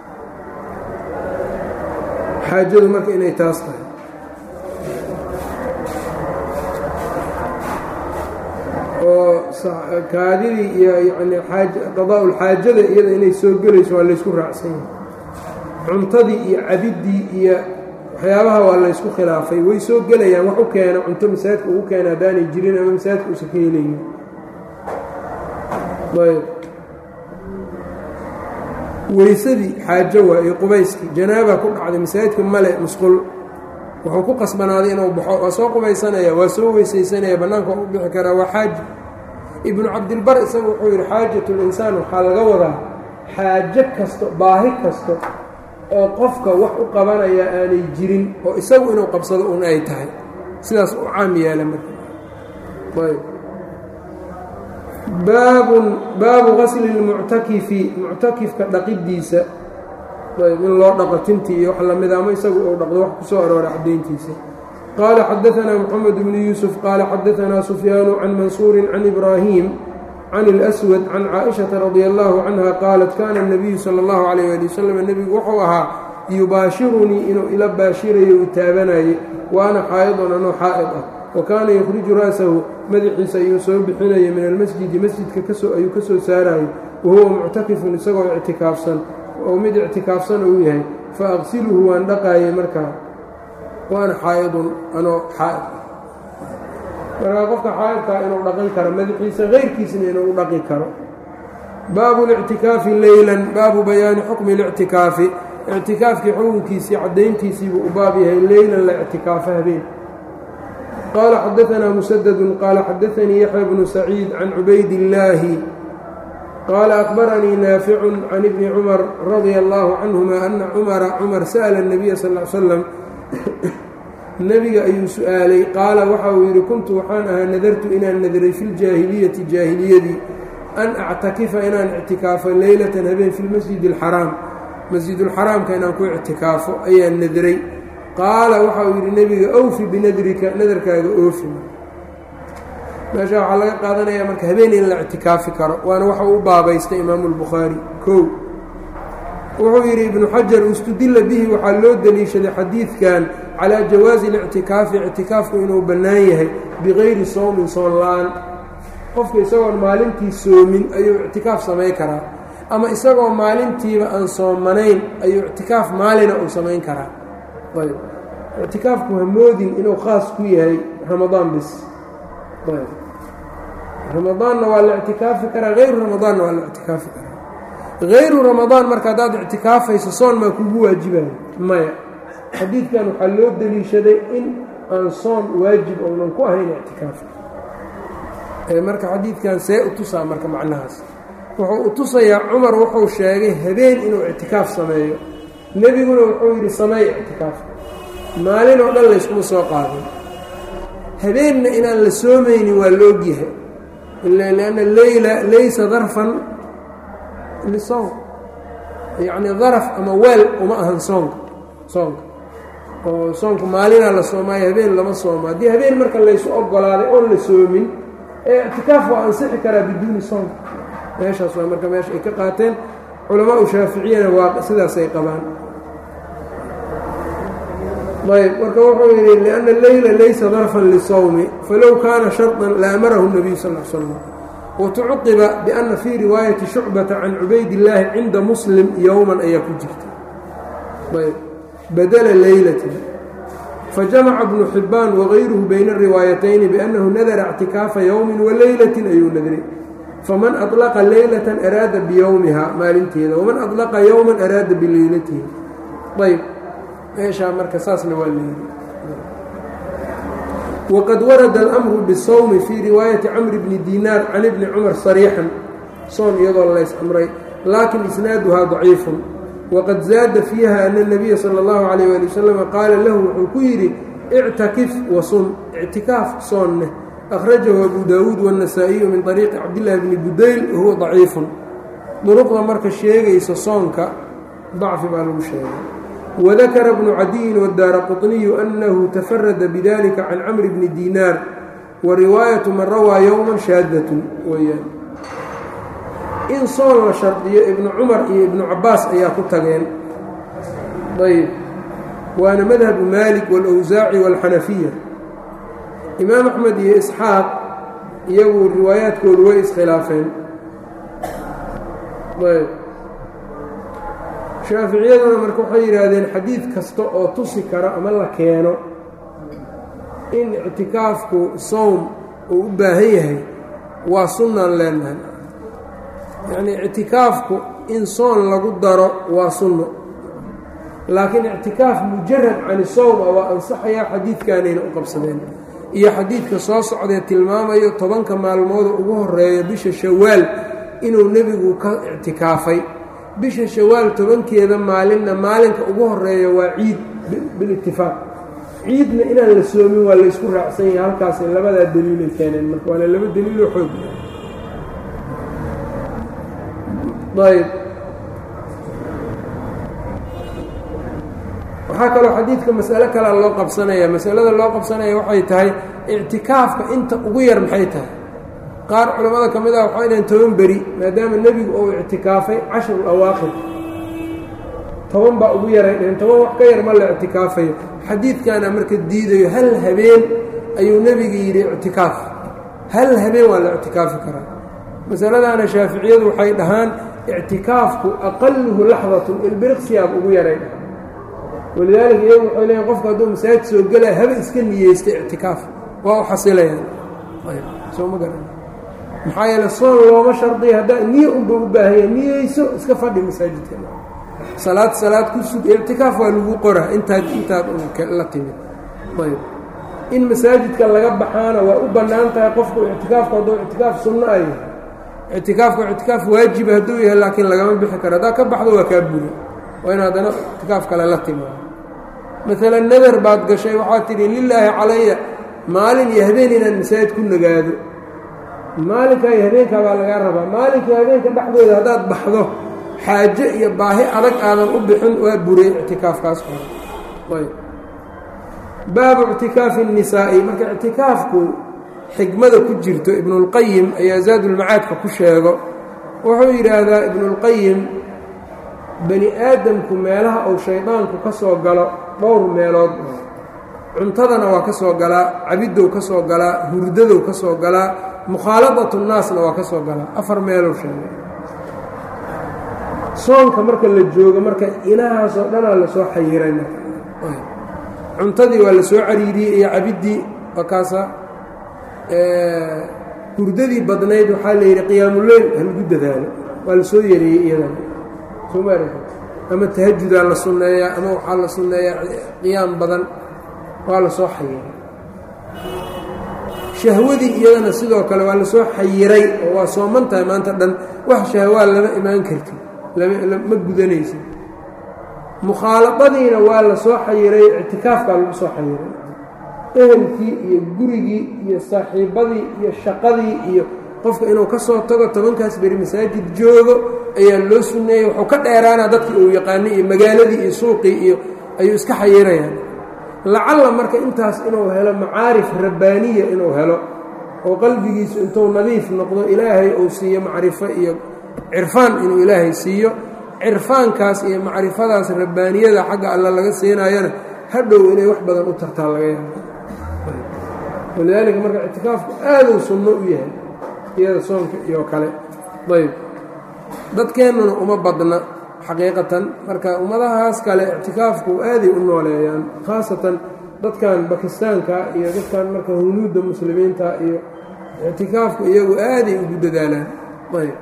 [SPEAKER 1] xaajadu marka inay taas tahay oo kaadidii iyo yani qadaa-ulxaajada iyada inay soo gelayso waa laysku raacsan yahay cuntadii iyo cabiddii iyo waxyaabaha waa laysku khilaafay way soo gelayaan wax u keena cunto masaajidka ugu keena haddaanay jirin ama masaajidka uusan ka helaynin ayb weysadii xaajo waa iyo qubayskii janaaba ku dhacday masaajidka male musqul wuxuu ku qasbanaaday inuu baxo waa soo qubaysanaya waa soo weysaysanaya bannaanka waa u bixi karaa waa xaaji ibnu cabdilbar isagu wuxuu yidhi xaajat linsaan waxaa laga wadaa xaajo kasto baahi kasto oo qofka wax u qabanaya aanay jirin oo isagu inuu qabsado un ay tahay sidaas u caam yaala marka ayb baabun baabu gasli lmuctakifi muctakifka dhaqiddiisa ayb in loo dhaqo tintii iyo wax lamida ama isagu uu dhaqdo wax ku soo arooray caddayntiisa qaala xadaanaa moxamed bnu yuusuf qaala xadaanaa sufyaanu can mansuurin can ibraahim can اlأswad can caaئiشhaةa radi allahu canha qaalat kana الnabiyu salى اllahu عalayh ali wasalam nebigu wuxuu ahaa yubaashirunii inuu ila baashirayo u taabanayey wa ana xaa'idun anoo xaa'id ah wa kaana yukhriju ra'sahu madaxiisa ayuu soo bixinaya min almasjidi masjidka ayuu ka soo saarayo wahuwa muctakifun isagoo ictikaafsan oo mid ictikaafsan uu yahay fa aqsiluhu waan dhaqaayay markaa waana xaa'idun anoo xaa'id markaa qofka xaa'idkaa inuu dhaqan karo madaxiisa keyrkiisna inuu u dhaqi karo baabu اlictikaafi leylan baabu bayaani xukmi اlictikaafi ictikaafkii xukunkiisii caddayntiisiibuu u baab yahay leylan la ictikaafo habeen qaala xadaanaa musadadu qaala xadaanii yaxya bnu saciid can cubayd illaahi qaala akbaranii naaficu can ibni cumar radia allaahu canhuma ana cumara cumar sa'la الnabiya sal l slam nebiga ayuu su-aalay qaala waxa uu yidhi kuntu waxaan ahaa nadartu inaan nadiray fi ljaahiliyati jaahiliyadii an actakifa inaan ictikaafo leylatan habeen fi lmasjidi اlxaraam masjidulxaraamka inaan ku ictikaafo ayaan nadiray qaala waxa uu yidhi nebiga awfi binadrika nadarkaaga oofi meesha waxaa laga qaadanayaa marka habeen in la ictikaafi karo waana waxa uu baabaystay imaamu اlbukhaari kow wuxuu yidhi ibnu xajar istudila bihi waxaa loo deliishaday xadiidkan calaa jawaazi اlictikaafi ictikaafku inuu bannaan yahay bikayri soomin soon la-aan qofka isagoon maalintii soomin ayuu ictikaaf samayn karaa ama isagoo maalintiiba aan soomanayn ayuu ictikaaf maalina uu samayn karaa ayb ictikaafku hamoodin inuu khaas ku yahay ramadaan bis ayb ramadaanna waa la ictikaafi karaa hayru ramadaanna waa la ictikaafi karaa hayru ramadaan marka haddaad ictikaafayso soon maa kugu waajibayo maya xadiidkan waxaa loo deliishaday in aan soon waajib ounan ku ahayn ictikaafka marka xadiidkan see u tusaa marka macnahaas wuxuu u tusayaa cumar wuxuu sheegay habeen inuu ictikaaf sameeyo nebiguna wuxuu yidhi samey ictikaafka maalin oo dhan layskuma soo qaadin habeenna inaan la soomaynin waa la ogyahay lianna leyla laysa darfan lisowm yacni daraf ama weel uma ahan soonka soonka oo soonka maalinaa la soomaayo habeen lama soomo haddii habeen marka laysu ogolaaday oon la soomin ee ictikaaf waa ansixi karaa biduuni soonka meeshaas waa marka meesha ay ka qaateen culamaa u shaaficiyana waa sidaasay qabaan ayb marka wuxuu yidhi liأnna leyla laysa darfan lisawmi falow kaana sharطan laamarahu الnabiyu sal l slam watucuqiba biأna fii riwaayati shucbata can cubaydillaahi cinda muslim yowman ayaa ku jirta ayb badla leylati fajamaca bnu xibaan wagayruhu bayna الriwaayatayni biأnnahu nadara اctikaafa yowmi walaylaةi ayuu nadray faman aطlaqa leylata araada biyowmiha maalinteeda waman aطlaqa yowma araada bileylatihi ayb meeshaa marka saasna waa leeyay waqad warada اlأmru bالsawmi fii riwaayati camr bni dinaar can ibni cumar sariixan soon iyadoo lays amray laakin isnaaduhaa daciifun waqad zaada fiiha ana الnabiya salى اllahu عalيyه ali wasalam qaala lahu wuxuu ku yidhi ictakif wasun ictikaaf soonneh akhrajahu abu daawuud wالnasaa-iyu min طariiqi cabdillaahi bni budayl wahuwa daciifun duruqda marka sheegaysa soonka dacfi baa lagu sheegay wadakara bnu cadiyin wadaara quطniyu annahu tafarada bidalika can camri bni dinaar wa riwaayatu man rawaa yowma shaadatun weyaan in soon la shardiyo ibnu cumar iyo ibnu cabaas ayaa ku tageen ayb waana madhabu maalik wاlawsaaci wاlxanafiya imaam axmed iyo isxaaq iyagu riwaayaadkoodu way iskhilaafeen ayb shaaficiyaduna marka waxay yidhaahdeen xadiid kasta oo tusi karo ama la keeno in ictikaafku sowm uu u baahan yahay waa sunnaan leenahay yacnii ictikaafku in soon lagu daro waa sunno laakiin ictikaaf mujarad cani sowma waa ansaxayaa xadiidkaanayna u qabsadeen iyo xadiidka soo socdee tilmaamayo tobanka maalmooda ugu horeeya bisha shawaal inuu nebigu ka ictikaafay bisha shawaal tobankeeda maalinna maalinka ugu horeeya waa ciid bilitifaaq ciidna inaan la soomin waa laysku raacsan yahay halkaasay labadaa daliilay keeneen marka waana laba daliiloo xoog ayb waxaa kaloo xadiidka masalo kalea loo qabsanaya masalada loo qabsanaya waxay tahay ictikaafka inta ugu yar maxay tahay qaar culammada ka mid ah waxay dhaheen toban beri maadaama nebigu uu ictikaafay cashrul awaaqir toban baa ugu yaray dhaheen toban wax ka yar ma la ictikaafayo xadiidkaana marka diidayo hal habeen ayuu nebiga yidhi ictikaaf hal habeen waa la ictikaafi karaa masaladaana shaaficiyadu waxay dhahaan ictikaafku aqaluhu laxdatun ilbiriqsiyaab ugu yaray dhahaan walidaalika iyagu waxay leeyiin qofku hadduu masaajid soo gelaya haba iska niyeysta ictikaaf waa u xasilayaan soo ma garan maxaa yeele soon looma shardiya haddaa niye unba u baahanya niyeyso iska fadhi masaajidka salaad salaad ku sug ictikaaf waa lagu qora intaad intaad la timid ayb in masaajidka laga baxaana waa u bannaan tahay qofku ictikaafku hadduu ictikaaf sunno ay ictikaafku ictikaaf waajiba hadduu yahay laakiin lagama bixi karo haddaa ka baxdo waa kaa buri waa in haddana ictikaaf kale la timaado maalan nadar baad gashay waxaad tidhi lilaahi calaya maalin iyo habeen inaan masaajid ku nagaado maalinkaa iyo habeenkaa baa lagaa rabaa maalinka habeenka dhexdooda haddaad baxdo xaajo iyo baahi adag aadan u bixin waa burey ictikaafkaas hore baabu ictikaafi الnisaa'i marka ictikaafku xikmada ku jirto ibnulqayim ayaa zaadulmacaadka ku sheego wuxuu yidhaahdaa ibnulqayim bani aadamku meelaha uu shaydaanku ka soo galo dhowr meelood cuntadana waa ka soo galaa cabiddow ka soo galaa hurdadow ka soo galaa mukhaaladatu nnaasna waa ka soo galaa afar meelow sheegay soonka marka la joogo marka inahaasoo dhanaa lasoo xayiray cuntadii waa la soo cariiriyey iyo cabiddii wakaasa hurdadii badnayd waxaa la yidhi qiyaamuleyl halagu dadaalo waa la soo yareeyey iyadana sooma ama tahajudaa la sunneeyaa ama waxaa la sunneeyaa qiyaam badan waa la soo xayiray shahwadii iyadana sidoo kale waa la soo xayiray oo waa sooman tahay maanta dhan wax shahwaa lama imaan karti ma gudanaysa mukhaaladadiina waa la soo xayiray ictikaafkaa lagu soo xayiray ehelkii iyo gurigii iyo saaxiibadii iyo shaqadii iyo qofka inuu ka soo tago tobankaas beri masaajid joogo ayaa loo sunneeyey wuxuu ka dheeraana dadkii uu yaqaanay iyo magaaladii iyo suuqii iyo ayuu iska xayirayaan lacalla marka intaas inuu helo macaarif rabbaaniya inuu helo oo qalbigiisu intuu nadiif noqdo ilaahay uu siiyo macrifo iyo cirfaan inuu ilaahay siiyo cirfaankaas iyo macrifadaas rabbaaniyada xagga alle laga siinayana hadhow inay wax badan u tartaa laga yaabo walidaalika marka ictikaafku aaduu sunno u yahay iyada soonka iyo kale ayb dadkeennuna uma badna xaqiiqatan marka ummadahaas kale ictikaafku aaday u nooleeyaan khaasatan dadkan bakistaanka iyo dadkan marka hunuudda muslimiinta iyo ictikaafku iyagu aaday ugu dadaalaan ayb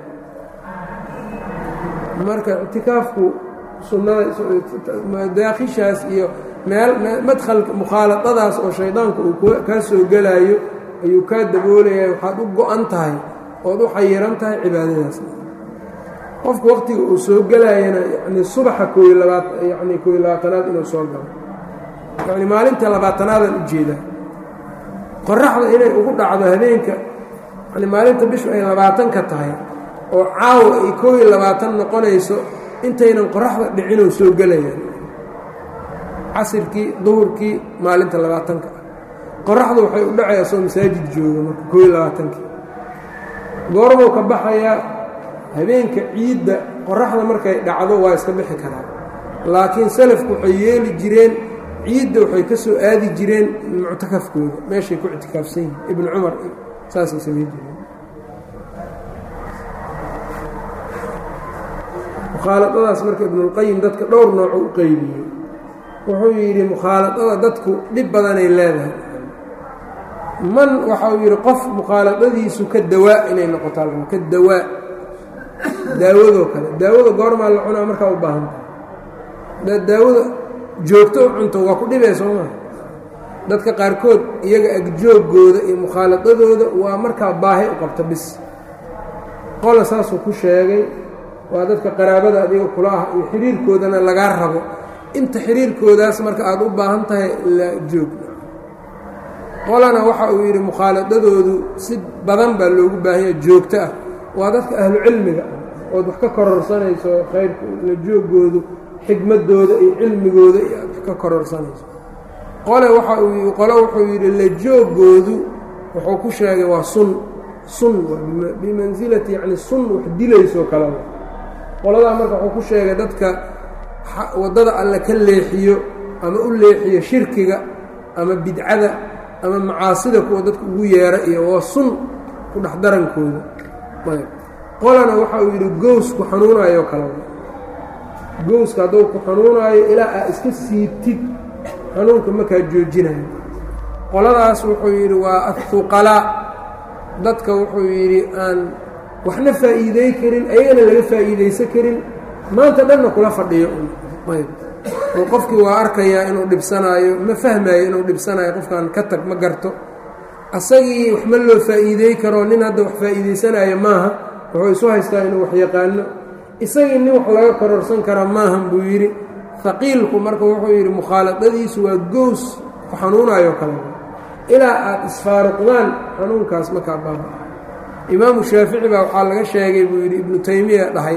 [SPEAKER 1] marka ictikaafku sunnada daakhishaas iyo meel madkhalka mukhaaladadaas oo shaydaanku uu kaa soo gelaayo ayuu kaa daboolaya waxaad u go-an tahay ood u xayiran tahay cibaadadaas qofku waqtiga uu soo gelaayana yani subaxa kooiy labaat yani kooiy labaatanaad inuu soo galo yacni maalinta labaatanaadaan ujeedaa qoraxda inay ugu dhacdo habeenka yani maalinta bishu ay labaatanka tahay oo caawa ay kooiy labaatan noqonayso intaynan qoraxda dhicinoo soo gelayaan casirkii duhurkii maalinta labaatanka ah qoraxdu waxay u dhacaysaa soo masaajid jooga marka kooiy labaatankii goormuu ka baxayaa habeenka ciidda qoraxda markay dhacdo waa iska bixi karaa laakiin salafku waxay yeeli jireen ciidda waxay ka soo aadi jireen muctakafkooda meeshay ku ictikaafsan yihin ibnu cumar saasay samayn jireen mukhaaladadaas marka ibnulqayim dadka dhowr nooco u qeybiyey wuxuu yidhi mukhaaladada dadku dhib badanay leedahay man waxa uu yidhi qof mukhaaladadiisu ka dawaa inay noqotaa ka dawaa daawadoo kale daawada goormaa la cunaa markaa u baahan tahay hadaad daawada joogto u cunto waa ku dhibee soo maa dadka qaarkood iyaga agjooggooda iyo mukhaaladadooda waa markaa baahi u qabta bis qola saasuu ku sheegay waa dadka qaraabada adiga kula ah iyo xiriirkoodana lagaa rabo inta xiriirkoodaas marka aada u baahan tahay la joog qolana waxa uu yidhi mukhaaladadoodu si badan baa loogu baahanya joogto ah waa dadka ahlu cilmiga ah ood wax ka kororsanayso khayrka la joogoodu xikmadooda iyo cilmigooda iyo aad wax ka kororsanayso qole waxa uu qole wuxuu yidhi la joogoodu wuxuu ku sheegay waa sun sun bimansilati yacni sun wax dilaysoo kaleba qoladaa marka wuxuu ku sheegay dadka waddada alle ka leexiyo ama u leexiyo shirkiga ama bidcada ama macaasida kuwa dadka ugu yeera iyo waa sun ku dhex darankooda ayb qolana waxa uu yidhi gowsku xanuunayo kaleba gowska hadduu ku xanuunaayo ilaa aa iska siibtid xanuunka markaa joojinayo qoladaas wuxuu yidhi waa ahuqalaa dadka wuxuu yidhi aan waxna faa'iidey karin ayagana laga faa'iidaysan karin maanta dhanna kula fadhiyo ayb oo qofkii waa arkayaa inuu dhibsanaayo ma fahmaayo inuu dhibsanaayo qofkaan ka tag ma garto asagii wax ma loo faa'iidey karo nin hadda wax faa'iidaysanaayo maaha wuxuu isu haystaa inuu wax yaqaano isagii nin wax laga kororsan kara maahan buu yidhi haqiilku marka wuxuu yidhi mukhaaladadiisu waa gows ku xanuunayo kale ilaa aad isfaaruqdaan xanuunkaas markaa baaba imaamu shaafici baa waxaa laga sheegay buu yidhi ibnu taymiya dhahay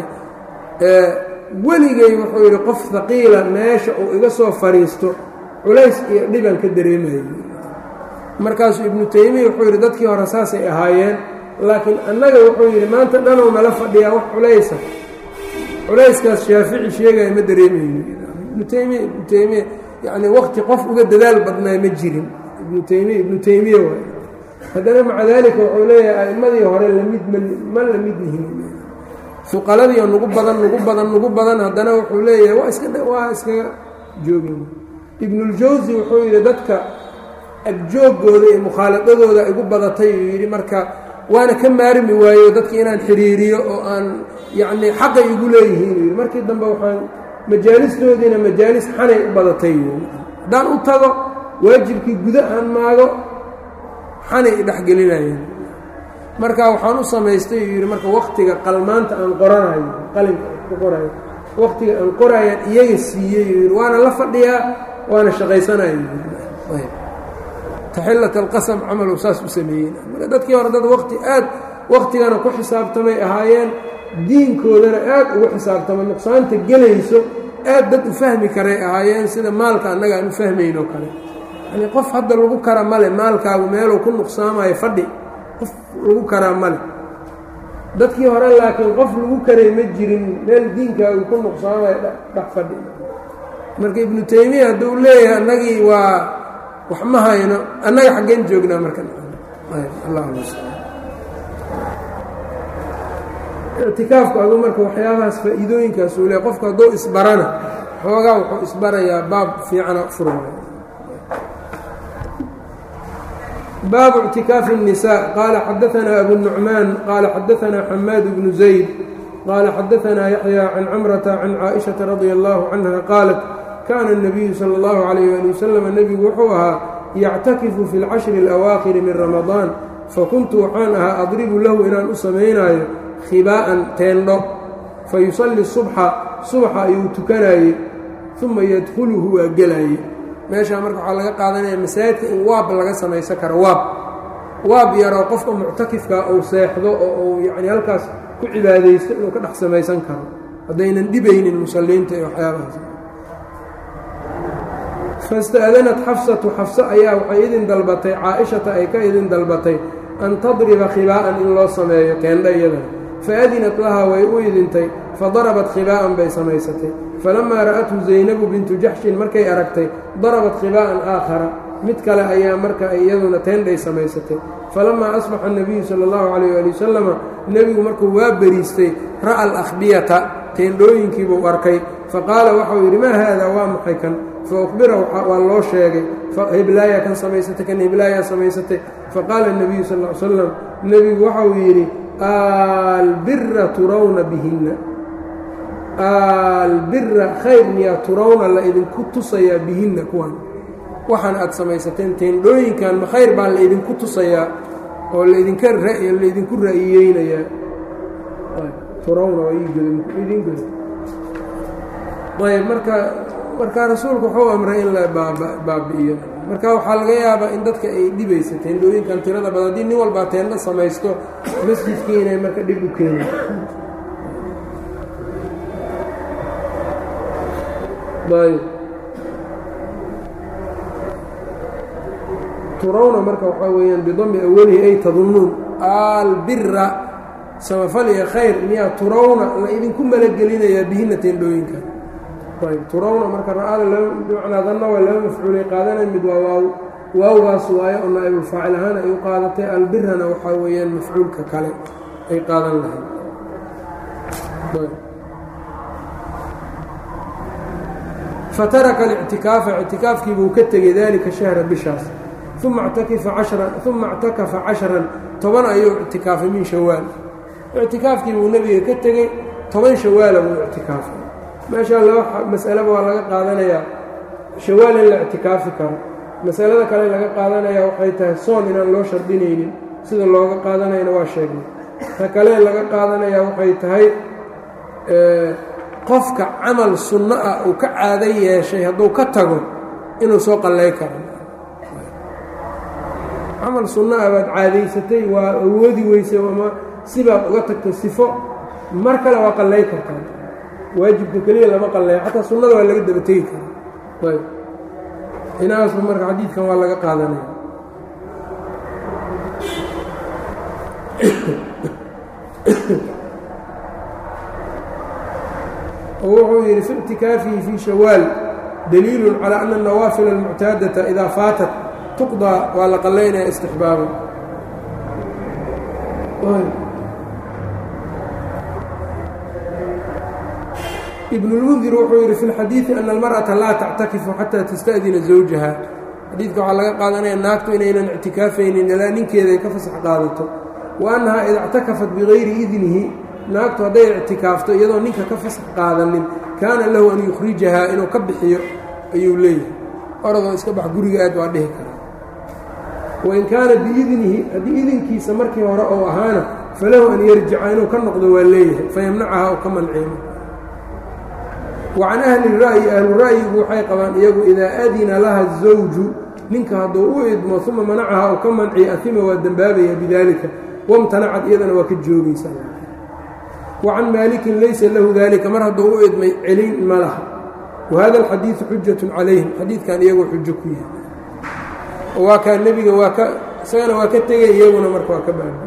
[SPEAKER 1] weligay wuxuu yidhi qof haqiila meesha uu iga soo fadhiisto culays iyo dhiban ka dareemayo markaasuu ibnu taymiya wuxuu yidhi dadkii hore saasay ahaayeen laakiin annaga wuxuu yidhi maanta dhanuu nala fadhiyaa wax culaysa culayskaas shaafici sheegaya ma dareemayo ibnu taymiya ibnu taymiya yacni waqti qof uga dadaal badnaa ma jirin ibnu taymiya ibnu taymiya waay haddana maca daalika wuxuu leeyahay a'immadii hore lamid ma la mid yihin fuqaladiio nugu badan nugu badan nugu badan haddana wuxuu leeyahay waa iska waa iskaga joogin ibnuljawsi wuxuu yidhi dadka agjooggooda iyo mukhaaladadooda igu badatay uu yidhi marka waana ka maarmi waayo dadka inaan xiriiriyo oo aan yacnii xaqay igu leeyihiin uu yidhi markii dambe waxaan majaalistoodiina majaalis xanay u badatay yidhi haddaan u tago waajibkii guda aan maago xanay idhexgelinayeen marka waxaan u samaystay uu yidhi marka waktiga qalmaanta aan qoranayo qalinka ku qorayo waqtiga aan qoraayaan iyaga siiyey yuu yidhi waana la fadhiyaa waana shaqaysanaya taxillat alqasam camalow saas u sameeyey marka dadkii hore dad waqti aad waqtigana ku xisaabtamay ahaayeen diinkoodana aad ugu xisaabtamay nuqsaanta gelayso aad dad u fahmi karay ahaayeen sida maalka annaga aan u fahmayn oo kale yani qof hadda lagu kara male maalkaagu meeluu ku nuqsaamayo fadhi qof lagu karaa male dadkii hore laakiin qof lagu karay ma jirin meel diinkaagu ku nuqsaamayo dhex fadhi marka ibnu taymiya hadduu leeyahay annagii waa wax ma hayno annaga xaggeen joognaa marka ictikaafku aduu marka waxyaabahaas faa'iidooyinkaas uu leey qofku hadduu isbarana xoogaa wuxuu isbarayaa baab fiicana furmay baabu اctikaafi النisاء qaala xadaثna abu النucmaan qaala xadaثna xamaad bnu zayd qaala xadaثna yaحyى can camrata can caaئiشhaةa radي الlahu canha qaalat kana الnabiyu salى اllahu عalayh ali wasalam nebigu wuxuu ahaa yactakifu fi اlcashri اlawaakhiri min ramadaan fakuntu waxaan ahaa adribu lahu inaan u samaynaayo khibaa'an teendho fayusalli subxa subaxa ayuu tukanaayey uma yadkhuluhu waa gelaayey meeshaa marka waxaa laga qaadanaya masaajidka in waab laga samaysan karo waab waab yaroo qofka muctakifka uu seexdo oo uu yacni halkaas ku cibaadaysto inuu ka dhex samaysan karo haddaynan dhibaynin musalliinta iyo waxyaabahaas fasta'danat xafsatu xafse ayaa waxay idin dalbatay caa-ishata ay ka idin dalbatay an tadriba khibaa'an in loo sameeyo teendha iyadana faadinat lahaa way u idintay fadarabat khibaa'an bay samaysatay falamaa ra'athu zaynabu bintu jaxshin markay aragtay darabat khibaa'an aakhara mid kale ayaa marka iyaduna teendhay samaysatay falamaa asbaxa الnabiyu sala اllahu calayh ali wasalama nebigu markuu waa beriistay ra'a alakhbiyata teendhooyinkiibuu arkay faqaala waxau yidhi maa haada waa maxay kan faukbira waa loo sheegay hiblaayaa kan samaysatay kan hiblaayaa samaysatay faqaala الnabiyu sal ll ly slam nebigu waxau yidhi albira turawna bihinna albira khayr miyaa turawna la idinku tusayaa bihinna kuwan waxaan aad samaysateen teendhooyinkan ma khayr baa la idinku tusayaa oo laydinka laydinku ra'iyeynayaa turawna waa idin goda ayb marka marka rasuulku wuxuu amray in la baabi'iyo marka waxaa laga yaabaa in dadka ay dhibaysa teendhooyinkan tirada badan haddii nin walbaa teendho samaysto masjidkii inay marka dhib u keenay ayb turawna marka waxaa weeyaan bidami awalihi ay tadunnuun albira samafal iyo khayr miyaa turawna la idinku malagelinayaa bihinna teendhooyinkan ayb turawna marka ra-ada macnaadanna waa laba mafcuulay qaadanay mid waa waaw waawgaas waayo oo naa'ibulfaacil ahaan ay u qaadatay albirana waxaa weeyaan mafcuulka kale ay qaadan lahayd fataraka alictikaafa ictikaafkiibuu ka tegey dalika shahra bishaas uma ctakifa cashran uma اctakafa cashran toban ayuu ictikaafay min shawaal ictikaafkiibuu nebiga ka tegey toban shawaala buu ictikaafay meeshaa laba mas'alaba waa laga qaadanayaa shawaal in la ictikaafi karo masalada kale laga qaadanayaa waxay tahay soon inaan loo shardinaynin sida looga qaadanayana waa sheegnay ta kale laga qaadanayaa waxay tahay qofka camal sunno ah uu ka caado yeeshay hadduu ka tago inuu soo qallay karo camal sunno ah baad caadaysatay waa awoodi weysay ama sibaad uga tagtay sifo mar kale waa qallay kartaa waajibka keliya lama qalleeyo xataa sunnada waa laga daba tegi karaa ayb inaasba marka xadiidkan waa laga qaadanaya oo wuxuu yidhi fi اctikaafihi fii shawaal daliilu calى ana الnawaafil اlmuctaadata idaa faatat tuqضىa waa la qallaynaya istixbaaba ibn اlmundir wuxuu yidhi fi اlxadiiثi ana اlmarأaةa laa tactakifu xataa tasta'dina zawjaha xadiidka waxaa laga qaadanaya naagtu inaynan ictikaafaynin ilaa ninkeeda ay ka fasax qaadato wa annahaa ida اctakafat bigayri idnihi naagtu hadday ictikaafto iyadoo ninka ka fasax qaadanin kaana lahu an yukhrijahaa inuu ka bixiyo ayuu leeyahay oradoo iska bax guriga aad waa dhihi karaa wain kaana biidnihi haddii idinkiisa markii hore ou ahaana falahu an yarjica inuu ka noqdo waa leeyahay fayamnacaha oo ka manciimo wa can ahli ra'yi ahlu ra'yigu waxay qabaan iyagu idaa adina laha zawju ninka hadduu u idmo uma manacaha oo ka manciya ahima waa dembaabaya bidaalika wamtanacad iyadana waa ka joogaysa wa can maalikin laysa lahu dalika mar hadduu u idmay celin ma laha wa hada alxadiidu xujatun calayhim xadiidkan iyagoo xujo ku yahay waa kaa nebiga waa ka isagana waa ka tegay iyaguna marka waa ka baaba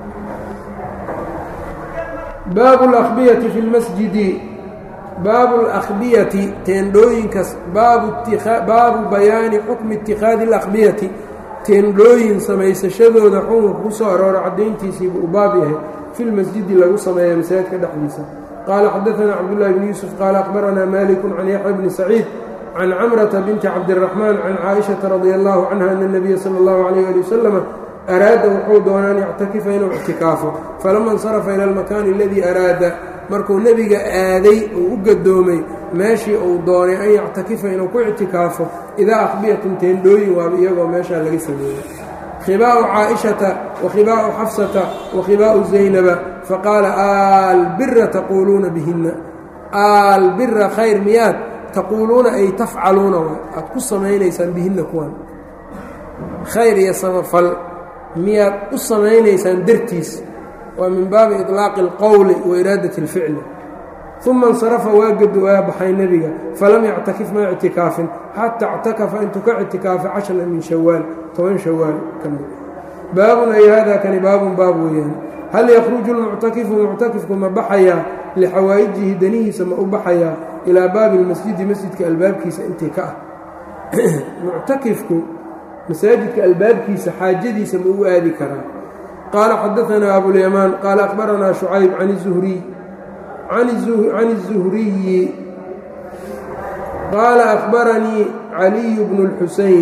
[SPEAKER 1] baabu اlakbiyati fi اlmasjidi baabu اlakbiyati teendhooyinkas baabu bayaani xukmi itikaadi اlakbiyati teendhooyin samaysashadooda xukunka ku soo aroora caddayntiisiibuu u baab yahay fi lmasjidi lagu sameeya masaajidka dhexdiisa qaala xadaثana cabdullahi bn yuusuf qaala akhbaranaa maliku can yaxya bni saciid can camrata binti cabdiraxmaan can caaishaةa radi allahu canha ana اnabiya salى اllahu alayh ali wasalam araada wuxuu doonaa an yactakifa inuu ictikaafo falama insarafa ila almakaani aladii araada markuu nebiga aaday uu u gadoomay meeshii uu doonay an yactakifa inuu ku ictikaafo idaa akhbiyatun teendhooyin waaba iyagoo meeshaa laga sameeyey khibaa'u caaishata wa khibaa'u xafsata wa khibaa'u zaynaba faqaala albira taquuluuna bihinna albira khayr miyaad taquuluuna ay tafcaluuna aad ku samaynaysaan bihinna kuwan khayr iyo samafal miyaad u samaynaysaan dartiis waa min baabi iطlaaqi اlqowli wa iraadati اlficli uma اnsarafa waa gado waa baxay nebiga falam yactakif ma ictikaafin xataa اctakafa intuu ka ictikaafay cashara min shawaal toban shawaal ka mid baabun ay hada kani baabun baab weeyaan hal yakruju lmuctakifu muctakifku ma baxayaa lixawaa'ijihi danihiisa ma u baxayaa ilaa baabi اlmasjidi masjidka albaabkiisa intii ka ah muctakifku masaajidka albaabkiisa xaajadiisa ma u aadi karaa qaala xadaanaa abulyamaan qaala akhbaranaa shucayb can الzuhriy can الzuhriyi qaala akhbaranii caliyu bnu اlxuseyn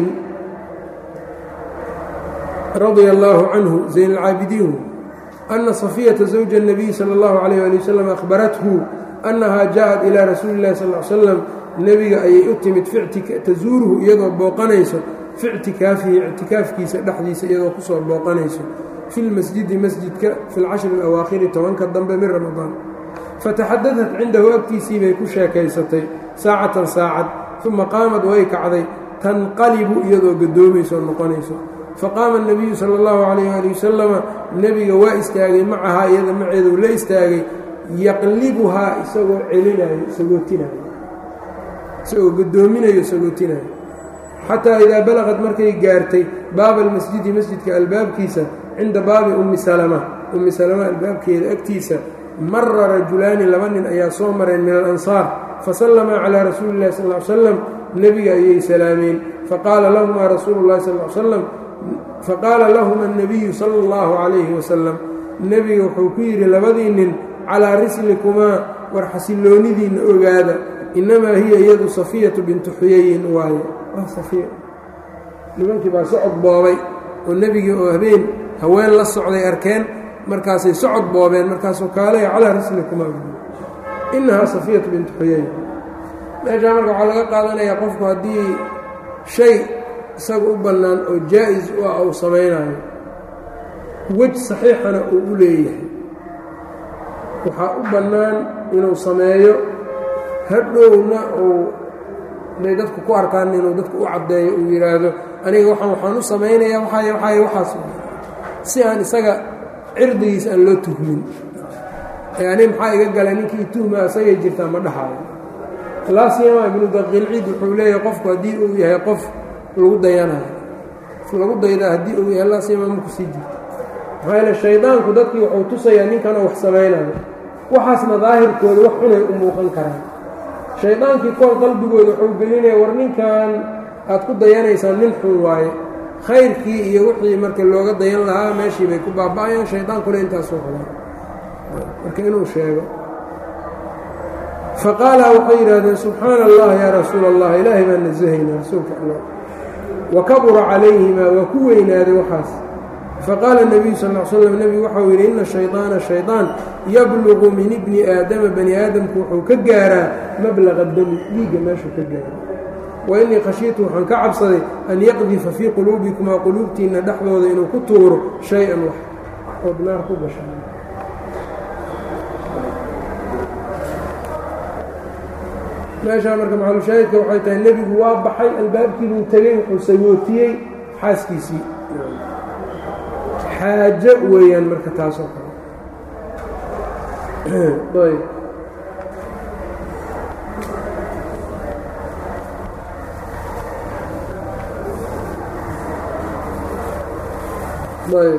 [SPEAKER 1] radia allaahu canhu zayn اlcaabidiin ana safiyata zawja الnabiy salى اllahu alayh ali wasalam akhbarathu annahaa jaaءat ilaa rasuuli اllahi sal l slam nebiga ayay u timid tazuuruhu iyadoo booqanayso fi ictikaafihi ictikaafkiisa dhexdiisa iyadoo kusoo booqanayso fi lmasjidi masjidka fi lcashri alawaakhiri tobanka dambe min ramadaan fataxadadat cindahu agtiisii bay ku sheekaysatay saacatan saacad uma qaamad way kacday tanqalibu iyadoo gadoomayso noqonayso faqaama اnabiyu sala اllahu calayh ali wasalama nebiga waa istaagay macahaa iyada maceedu la istaagay yaqlibuhaa isagoo celinayo sagootinayo isagoo gadoominayo sagootinayo xataa idaa balaqad markay gaartay baaba almasjidi masjidka albaabkiisa cinda baabi ummi salama ummi salama albaabkeeda agtiisa mara rajulaani laba nin ayaa soo mareen min alansaar fasallamaa calaa rasuuli illahi sal l slam nebiga ayay salaameen faqaala lahumaa rasuulu llahi sal l slam faqaala lahuma annabiyu sala allahu calayhi wasalam nebiga wuxuu ku yidhi labadii nin calaa rislikumaa war xasilloonidiinna ogaada innamaa hiya iyadu safiyatu bintu xuyayin waaye nimankii baa socod boobay oo nebigii oo habeen haween la socday arkeen markaasay socod boobeen markaasuu kaalaya calaa rislikuma innahaa safiyatu bintu xuyayn meeshaa marka waxaa laga qaadanayaa qofku haddii shay isaga u bannaan oo jaa-is u ah uu samaynayo wej saxiixana uu u leeyahay waxaa u bannaan inuu sameeyo hadhowna uu inay dadku ku arkaan inuu dadku u caddeeyo uu yidhaahdo aniga waxaan waxaan u samaynayaa waxaay waxaay waxaas si aan isaga cirdigiis aan loo tuhmin ee ani maxaa iga galay ninkii tuhma isagay jirtaa ma dhahaayo laasiyama ibnu daqiilciid wuxuu leeyahay qofku haddii uu yahay qof lagu dayanayo lagu daydaa haddii uu yahay laasiyama ma kusii jirto maxaa yeele shaydaanku dadkii wuxuu tusayaa ninkanoo wax samaynayo waxaasna daahirkooda wax xunay u muuqan karaan shaydaankii kool qalbigooda wuxuu gelinaya war ninkan aad ku dayanaysaan nin xun waaye khayrkii iyo wixii marka looga dayan lahaa meeshii bay ku baaba'ayaan shaydaankuna intaasuu rabaa marka inuu sheego faqaala waxay yidhaahdeen subxaana allah yaa rasuula allah ilaahay baan nasahaynaa rasuulka allah wa kabura calayhimaa waa ku weynaaday waxaas faqaala nebiyu sal l slam nebigu waxau yidhi ina shayطaana shaydaan yabluqu min ibni aadama bani aadamku wuxuu ka gaaraa mablaqa dami dhiigga meeshuu ka gaaro wa innii khashiitu waxaan ka cabsaday an yaqdifa fii quluubikumaa quluubtiinna dhexdooda inuu ku tuuro shay-an wax ood naar ku gasha meeshaa marka maxalushaahidka waxay tahay nebigu waa baxay albaabkii buu tegey wuxuu sagootiyey xaaskiisii xaajo weeyaan marka taasoo kale ayb ayb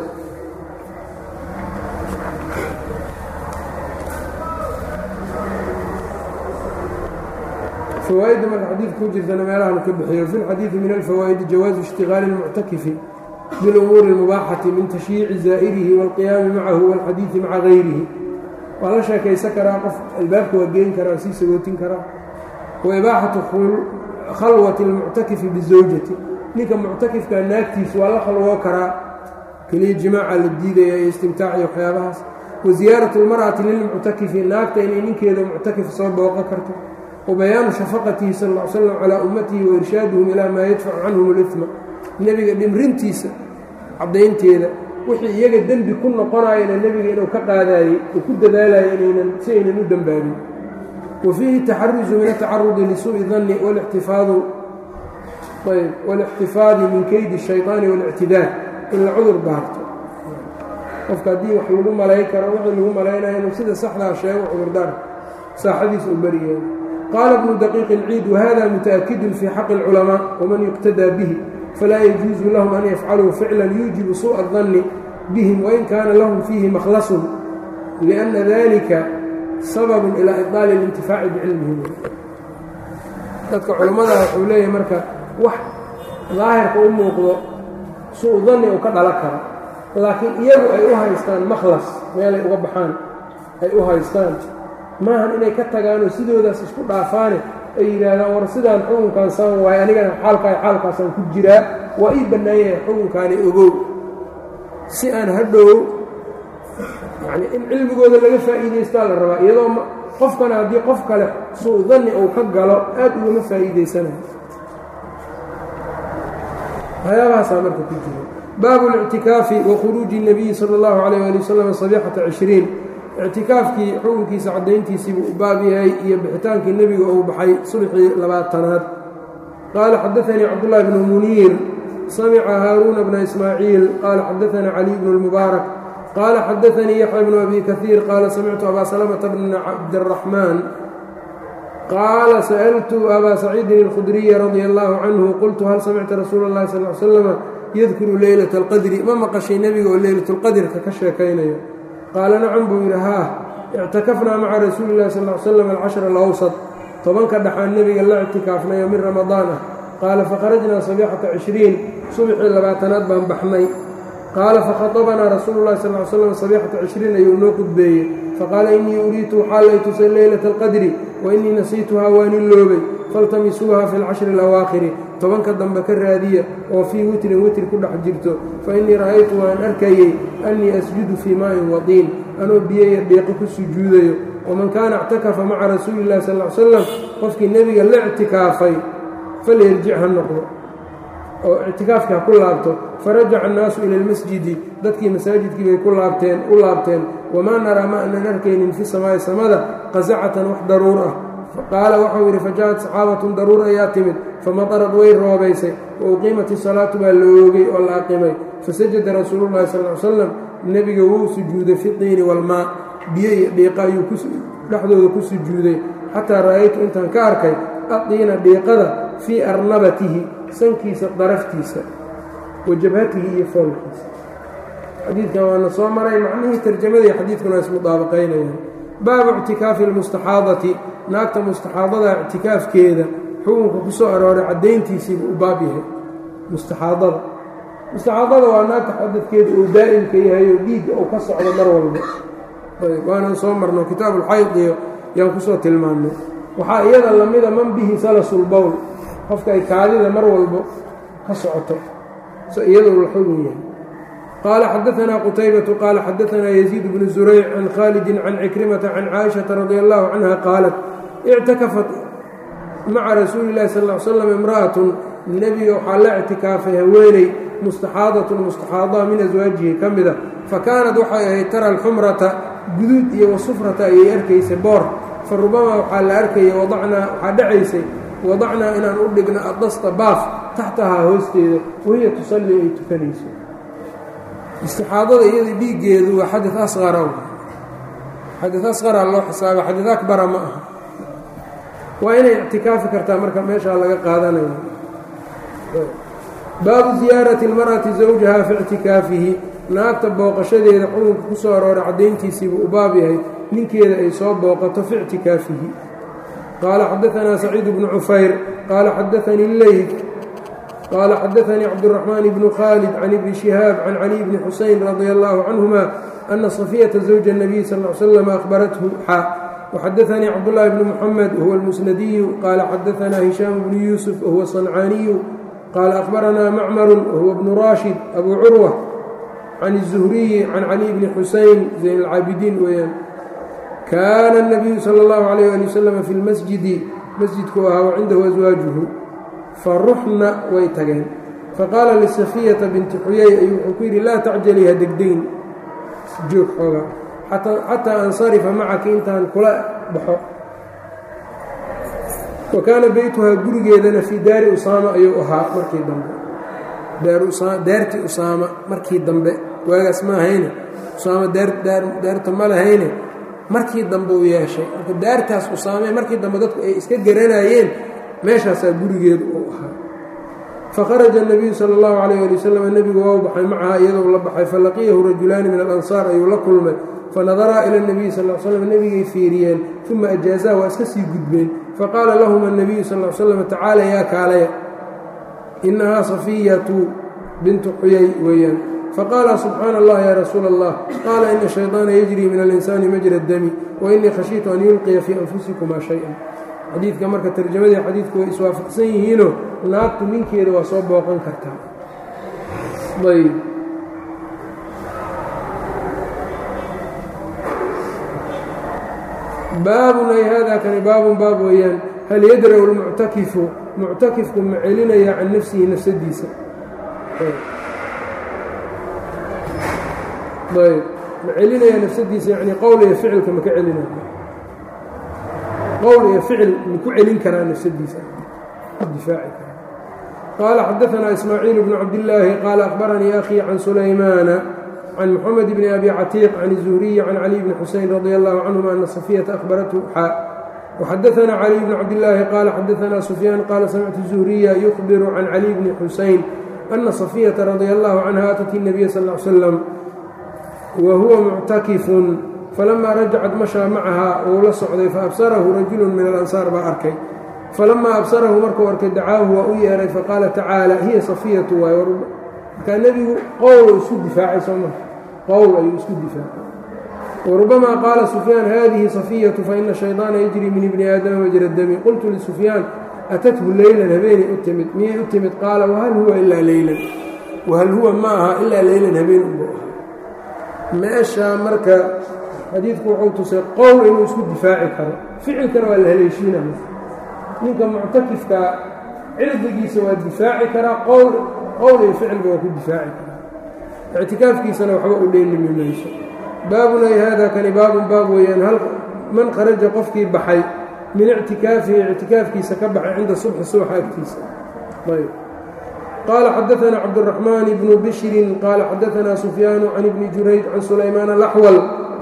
[SPEAKER 1] fawaaidda marka xadiidka ku jirtana meelahan ka bixiyo fi lxadiidi min alfawaa'idi jawaazu ishtigaali اlmuctakifi bilumuuri اlmubaaxati min tashyiici zaa'irihi wاlqiyaami macahu wاlxadiidi maca gayrihi waa la sheekaysan karaa qof albaabka waa geyn karaa sii sagootin karaa wa ibaaxatu khalwati اlmuctakifi bizawjati ninka muctakifka naagtiisu waa la khalwoo karaa keliya jimaaca la diidaya iyo istimtaaciyo waxyaabahaas wa ziyaaratu اlmar'ati lilmuctakifi naagta inay ninkeeda muctakif soo booqo karto wabayaanu shafaqatihi sal ll ly slam calaa ummatihi wa irshaaduhum ilaa maa yadfacu canhum اlifma nebiga dhimrintiisa caddaynteeda wixii iyaga dembi ku noqonayana nebiga inuu ka qaadaayey uu ku dadaalayo inaynan si aynan u dembaabin wa fiihi taxaruzu min atacarudi lisuu'i danni walixtifaadu ayb walixtifaadi min keydi الshayطaani waاlictidaar in la cudur daarto qofka haddii wax lagu malay karo wixii lagu malaynayo inuu sida saxdaa sheego cudurdaar saaxadiisa uu beriyahay qaala bnu daqiiq اlciid wahada mutaأkidun fii xaqi اlculamaa waman yuqtadaa bihi falaa yajuuzu lahum an yafcaluu ficlan yuujibu suuءa الdanni bihim wain kaana lahum fiihi makhlasun liأnna dalika sababun ilaa iطaali اlintifaaci bicilmihim dadka culammada wuxuu leeyahay marka wax daahirka u muuqdo suu danni uu ka dhalo karo laakiin iyagu ay u haystaan makhlas meelay uga baxaan ay u haystaan maahan inay ka tagaanoo sidoodaas isku dhaafaane ay yidhaahdaan war sidaan xukunkan saan waaye anigana xaalkaa xaalkaasaan ku jiraa waa ii bannaan yahay xukunkaani ogow si aan hadhow yacnii in cilmigooda laga faa'iidaystaa la rabaa iyadoo qofkana haddii qof kale suu danni uu ka galo aad ugama faa'iidaysanayo waxyaabahaasaa marka ku jira baabu اlictikaafi wa khuruuji الnabiyi salى اllahu عalيyه ali wasalam sabixata cishriin ictikaafkii xukunkiisa caddayntiisiibuu u baab yahay iyo bixitaankii nebiga uu baxay subxii labaatanaad qaala xadaanii cabdullahi bnu muniir samica haaruuna bna ismaaciil qaala xadaana caliy bnu اlmubaarak qaala xadaanii yaxya bnu abi kahiir qaala samictu abaa salamata bna cabdiraxmaan qaala sa'altu abaa saciidin اlkhudriya radia allahu canhu qultu hal samicta rasuula اllahi sal l slama yadkuru leylata اlqadri ma maqashay nebiga oo leylatulqadrka ka sheekaynayo qaala nacam buu yidhi haa ictakafnaa maca rasuuli illahi sal l slam alcashra alawsad tobanka dhaxaan nebiga la ictikaafnayo min ramadaan ah qaala fakharajnaa sabixata cishriin subxii labaatanaad baan baxnay qaala fakhaطabanaa rasuulu llahi sal l slam sabixata cishriin ayuu noo qudbeeyey faqaala innii uriitu waxaa lay tusay leylata alqadri wa innii nasiituhaa waan iloobay faltamisuuha fi lcashri alawaakhiri tobanka dambe ka raadiya oo fii witrin witr ku dhex jirto fa innii ra'aytu waan arkayey annii asjudu fii maa'in wadiin anoo biyaya dhiiqo ku sujuudayo waman kaana ictakafa maca rasuuli illahi sal l slam qofkii nebiga la ictikaafay falyarjic ha noqdo oo ictikaafkii ha ku laabto farajaca annaasu ila almasjidi dadkii masaajidkii bay ku laabteen u laabteen wamaa naraa ma aanan arkaynin fi samaa'i samada qasacatan wax daruur ah qaala waxau yidhi faja-ad saxaabatun daruur ayaa timid famatarad way roobaysay wa uqiimat isalaatu baa la oogay oo la aqimay fasajada rasuulullahi sal l slam nebiga wuu sujuuday fi tiini walmaa biyo iyo dhiiqa ayuu dhexdooda ku sujuuday xataa ra'aytu intaan ka arkay adiina dhiiqada fii arnabatihi sankiisa daraftiisa wa jabhatihi iyo foolkiisa xadiidkan waana soo maray macnihii tarjamadii xadiidkuna ismudaabaqaynayaan baabu ictikaafi almustaxaadati naagta mustaxaadada ictikaafkeeda xukunka ku soo arooray caddayntiisiibu u baab yahay mustaxaadada mustaxaadada waa naagta xadadkeeda uu daa'imka yahay oo dhiigga uu ka socdo mar walba waanan soo marno kitaabuulxaydiyo yaan kusoo tilmaannay waxaa iyada lamida man bihi salasulbowl qofka ay kaadida mar walbo ka socoto so iyadoo la xugun yahay qaala xadaanaa qutaybatu qaala xadaanaa yaziid bnu zurayc can khaalidin can cikrimata can caaishata radi allahu canha qaalat ictakafat maca rasuuli illahi sal l slam imra'atun nebiga waxaa la ictikaafay haweeney mustaxaadatun mustaxaada min aswaajihi ka mida fa kaanat waxay ahayd tara alxumrata guduud iyo wasufrata ayay arkaysa boor fa rubamaa waxaa la arkaya wadacnaa waxaa dhacaysay wadacnaa inaan u dhigno adasta baaf taxtahaa hoosteeda wahiya tusallii ay tukanayso istixaadada iyada dhiiggeedu waa xadid asqara xadid asqara loo xisaaba xadid akbara ma aha waa inay ictikaafi kartaa marka meeshaa laga qaadanaya baabu ziyaarati اlmar'ati zawjaha fi ictikaafihi naagta booqashadeeda xukunka ku soo arooray caddayntiisiibuu u baab yahay ninkeeda ay soo booqato fi ictikaafihi qaala xadaanaa saciid bnu cufayr qaala xadaanii leyl qaala xadaanii cabdالraxmaan bnu khaalid can ibni shihaab can cali bni xuseyn radia allahu canhuma ana safiyata zawja الnabiy sal ly slam ahbarathu xa وxadaanii cabdالlahi bni mxamed huwa اlmusnadiyu qaala xadaanaa hishaam bnu yuusuf wahuwa صancaaniyu qaala ahbaranaa macmaru wahuwa bnu raashid abu curwa can الzuhriyi can cali bni xuseyn zayn اlcaabidiin weeyaan kaana الnabiyu salى اllahu عalayh ali waslm fi lmasjidi masjidku ahaa wacindahu aswaajuhu faruxna way tageen faqaala lisafiyata binti xuyay ayuu wuxuu ku yidhi laa tacjalii ha degdeyn joog xooga xataa ansarifa macaki intaan kula baxo wa kaana beytuhaa gurigeedana fii daari usaama ayuu ahaa markii dambe daartii usaama markii dambe waagaas ma ahayne usaama daarta ma lahayne markii dambe uu yeeshay marka daartaas usaamee markii dambe dadku ay iska garanayeen meeshaasaa gurigeedu uu ahaa fakharaja الnabiyu salى اllahu عalayه ali wasalam nebigu waa u baxay macaha iyadoo la baxay falaqiyahu rajulaani min alansaar ayuu la kulmay fanadaraa ila الnabiyi sal l slam nebigay fiiriyeen uma ajaazaa waa iska sii gudbeen faqaala lahuma الnabiyu sal l slam tacaala yaa kaalaya inahaa safiyatu bintu xuyay weeyaan faqaala subxaana allah ya rasuula allah qaala ina shayطaana yajrii min alinsaani majra dami wainii khashiitu an yulqiya fii anfusikumaa shay-an xadiidka marka tarjamadii xadiidku way iswaafaqsan yihiinoo naagtu ninkeeda waa soo booqan kartaa ayb baabun ay haadaa kani baabun baab weeyaan hal yadra'u lmuctakifu muctakifku ma celinaya can nafsihi nafsadiisa ayb ma celinaya nafsadiisa yani qowl iyo ficilka maka celinaya qowl iyo ficil maku celin karaa nafsadiisa ku difaaci kara qaala xadaanaa ismaaciil bnu cabdillaahi qaala akhbaranii akhii can sulaymaana can moxamed bni abi catiiq can الzuhriyi can cali bni xuseyn radi allahu canhuma ana safiyata ahbarathu xaa وxadaanaa cali bni cabdillaahi qaala xadaanaa sufyaan qaala samictu zuhriya yukhbiru can cali bni xuseyn ana safiyata radia allahu canha atat الnabiya sal ly slam wa huwa muctakifun falamaa rajacat mashaa macahaa wuu la socday faabsarahu rajulu min alansaar baa arkay falamaa absarahu markuu arkay dacaahu waa u yeehay faqaala tacaala hiya safiyatu waay markaa nebigu qowl isku difaacay soo maa qowl ayuu isku difaacay warubamaa qaala sufyaan hadihi safiyatu faina shayطaana yajri min ibni aadama majra dami qultu lisufyaan atathu leylan habeenay u timid miyay u timid qaala wahal huwa ilaa leylan wahal huwa ma aha ilaa leylan habeen unbu aha meeshaa marka xadiidku wuxuu tusay qowl inuu isku difaaci karo ficilkana waa la haleeshiinaya ninka muctakifka cirdigiisa waa difaaci karaa qowl qowl iyo ficilba waa ku difaaci karaa ictikaafkiisana waxba u dheelimi mayso baabun ay haadaa kani baabun baab weeyaan hal man kharaja qofkii baxay min ictikaafihi ictikaafkiisa ka baxay cinda subxi subaxa agtiisa ayb qaala xadaanaa cabduraxmaan bnu bishrin qaala xadaanaa sufyaanu can ibni jurayd can sulaymaan alaxwal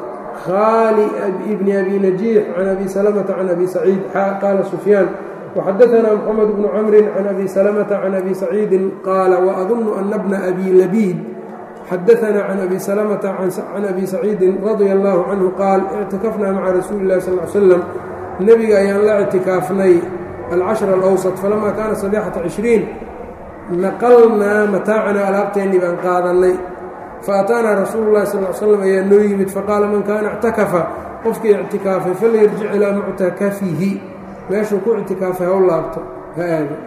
[SPEAKER 1] khali bni abi najiix can abi salamata can abi saciid qaala sufyaan waxadaanaa moxamed bnu camrin can abi salamata can abi saciidin qaala waadunnu ana bna abi labiid xadaanaa can abi salamata can abi saciidin radia allahu canhu qaal ictikafnaa maca rasuuli illahi sal l slam nebiga ayaan la ictikaafnay alcashra alawsat falamaa kaana sabixata cishriin naqalnaa mataacanaa alaabteennii baan qaadannay faataanaa rasuulu llahi sal l slam ayaa noo yimid faqaala man kaana ictakafa qofkii ictikaafay falyarjic ilaa muctakafihi meeshuu ku ictikaafay haw laabto ha aado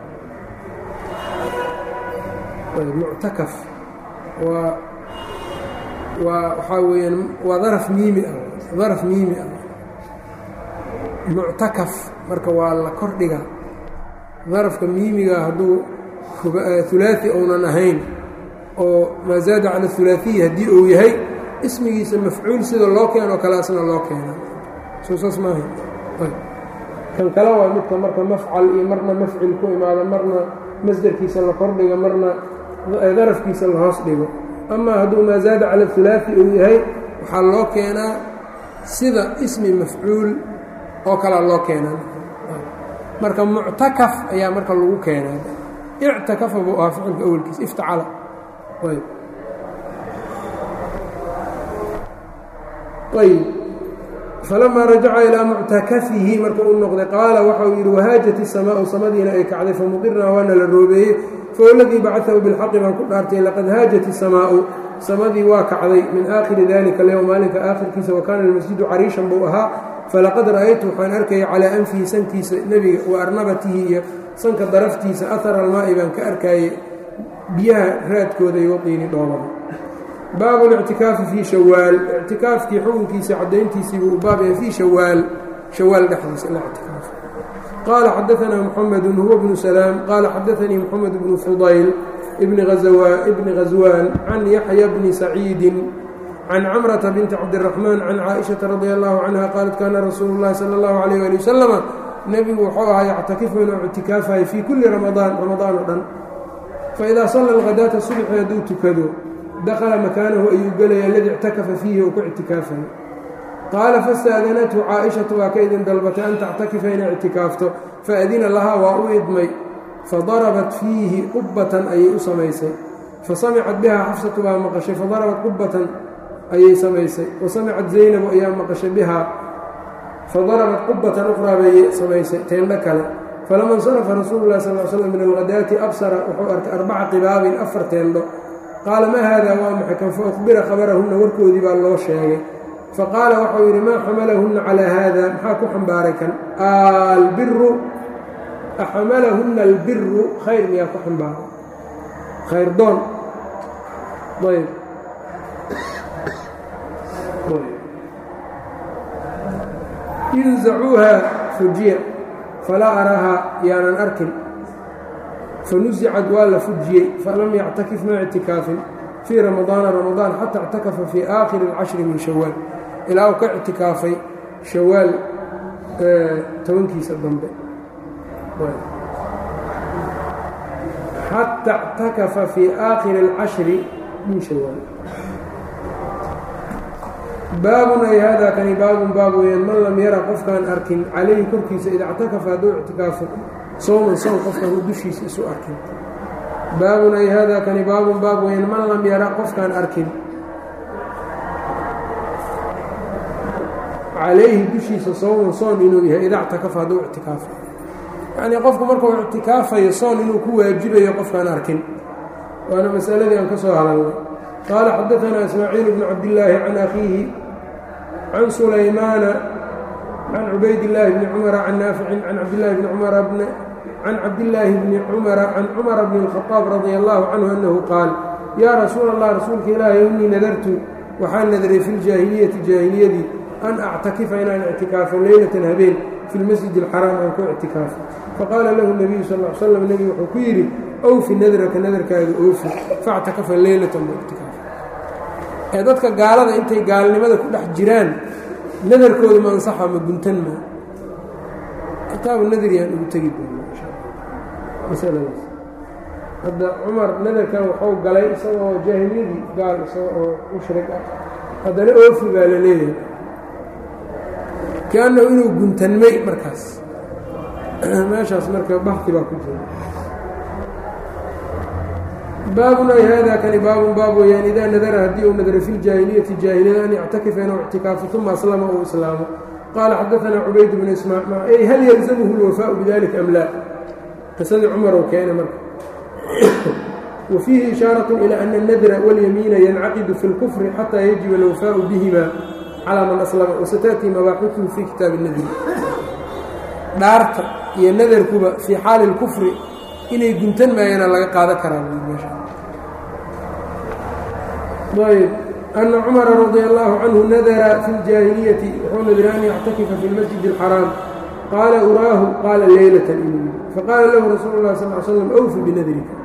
[SPEAKER 1] muctakaf waa waa waxaa weeyaan waa daraf miimi ah daraf miimi ah muctakaf marka waa la kordhiga darafka miimiga hadduu hulaaثi ounan ahayn oo maa zaada cala hulaaثiyi haddii uu yahay ismigiisa mafcuul sida loo keenoo kale asna loo keena soo saas maaha kan kale waa midka marka mafcal iyo marna mafcil ku imaado marna masderkiisa la kordhigo marna darafkiisa la hoos dhigo amaa hadduu maa zaada cala hulaafi uu yahay waxaa loo keenaa sida ismi mafcuul oo kalea loo keenaa marka muctakaf ayaa marka lagu keenaa ictakafa buu ahaa ficilka awelkiisa iftacala ayb ayb falamaa rajaca ilaa muctakafihi marka uu noqday qaala waxa uu yidhi wahaajat isamaau samadiina ay kacday famuqirnaa waana la roobeeyey fawladii bacaahu bilxaqi baan ku dhaartay laqad haajat isamaau samadii waa kacday min aakhiri dalika alyowm maalinka aakhirkiisa wa kaana almasjidu cariishan buu ahaa falaqad ra'aytu waxaan arkaya calaa anfihi sankiisa nebiga wa arnabatihi iyo sanka daraftiisa ahara almaa'i baan ka arkayay biyaha raadkooda iyo waqiini dhoolada baabu lictikaafi fii shawaal ictikaafkii xukunkiisa caddayntiisiibuu u baab yahay fii shawaal shawaal dhexdiisa la ictikaaf qaala xadaanaa muxamedu huwa bnu salaam qaala xadaanii moxamed bnu fudayl bni ghaswaan can yaxya bni saciidin can camrata binti cabdiraxmaan can caaishata radi allahu canha qaalat kaana rasuulu llahi sala allahu alayh ali wasalama nebigu wuxuu ahaa yactakifu inuu ictikaafahay fii kulli ramadaan ramadaan oo dhan faidaa salla alghadaata subxi hadduu tukado dakhala makaanahu ayuu gelaya aladii ictakafa fiihi uu ku ictikaafay qaala fastaadanathu caaishatu waa ka idin dalbatay an tactakifa inay ictikaafto faadina lahaa waa u idmay fadarabat fiihi qubbatan ayay u samaysay fasamicat bihaa xafsatu baa maqashay fadarabat qubbatan ayay samaysay wa samicat zaynabu ayaa maqashay bihaa fadarabat qubbatan uqraa bay samaysay teendho kale falama insarafa rasuulu lahi sal l slam min alghadaati absara wuxuu arkay arbaca qibaabin afar teendho qaala maa haadaa waa maxay kan fa ukhbira khabarahunna warkoodii baa loo sheegay faqaala waxau yidhi maa xamalahunna calaa haada maxaa ku xambaaray kan albiru axamalahunna albiru khayr miyaa ku xambaaray khayr doon ayb inzacuuha fujiya falaa araahaa yaanan arkin fanusicad waa la fujiyey falam yactakif ma ictikaafin fii ramadaana ramadaan xataa اctakafa fii aakhiri اlcashri min shawaal ilaa uu ka ictikaafay shawaal tobankiisa dambe xata اctakafa fii aakhiri اlcashri min shawaal baabun ay haadaa kani baabun baab weyaan man lam yara qofkaan arkin calayhi korkiisa ida اctakafa hadduu ictikaafo sowman sown qofkaan u dushiisa isu arkin baabun ay haadaa kani baabun baab weyaan man lam yara qofkaan arkin calayhi dushiisa sowman soon inuu yahay ida اctakafa hadduu ictikaafo yacnii qofku markuu ictikaafayo soon inuu ku waajibayo qofkaan arkin waana masaladii aan ka soo hadalnay qaala xadaanaa ismaaciil bnu cabdillaahi can akhiihi can sulaymaana can cubaydillaahi bni cumara can naaficin can cabdillaahi bni cumara bni can cabdillaahi bni cumara can cumara bni اlkhadaab radia allahu canhu annahu qaal yaa rasuula allah rasuulka ilaahi innii nadartu waxaan nadaray fi ljaahiliyati jaahiliyadii an actakifa inaan ictikaafo leylatan habeen fi lmasjid alxaraam aan ku ictikaafo faqaala lahu nabiyu sal l slam nebigu wuxuu ku yidhi owfi nadraka nadarkaaga oofi factakafa leylatan buu ictikaafo ee dadka gaalada intay gaalnimada ku dhex jiraan nadarkooda ma ansaxa ma guntan ma kitaabu nadariyaan ugu tegi doona masaladaas hadda cumar nadarkan waxuu galay isagoo jaahiliyadii gaal isaga oo mushrig ah haddana oofi baa la leeyahay kaannahu inuu guntanmay markaas meeshaas marka baxdi baa ku jira baabun ay haadaa kani baabun baab weyaan idaa nadara haddii uu nadara fi ljaahiliyati jaahiliyada an yactakifa inuu ictikaafo uma aslama uu islaamo qaala xadaanaa cubayd bnu ismaaciil ay hal yalzamhu اlwafaau bidalika am laa qisadii cumar ou keenay marka wa fiihi ishaaraة ilى ana اnadra wاlyamiina yancaqidu fi اlkufri xataa yajiba alwafaau bihima calaa man aslama wasataأtii mabaaxuثuhu fi kitaabi اnadri dhaarta iyo nadarkuba fii xaali اlkufri inay guntan maayana laga qaadan karaa ayb ana cumara radi allahu canhu nadara fi ljaahiliyati wuxuu nadira an yactakifa fi lmasjid اlxaraam qaala uraahu qaala leylatan inuu yii faqaala lahu rasuulu lah sal l slam awfi binadrika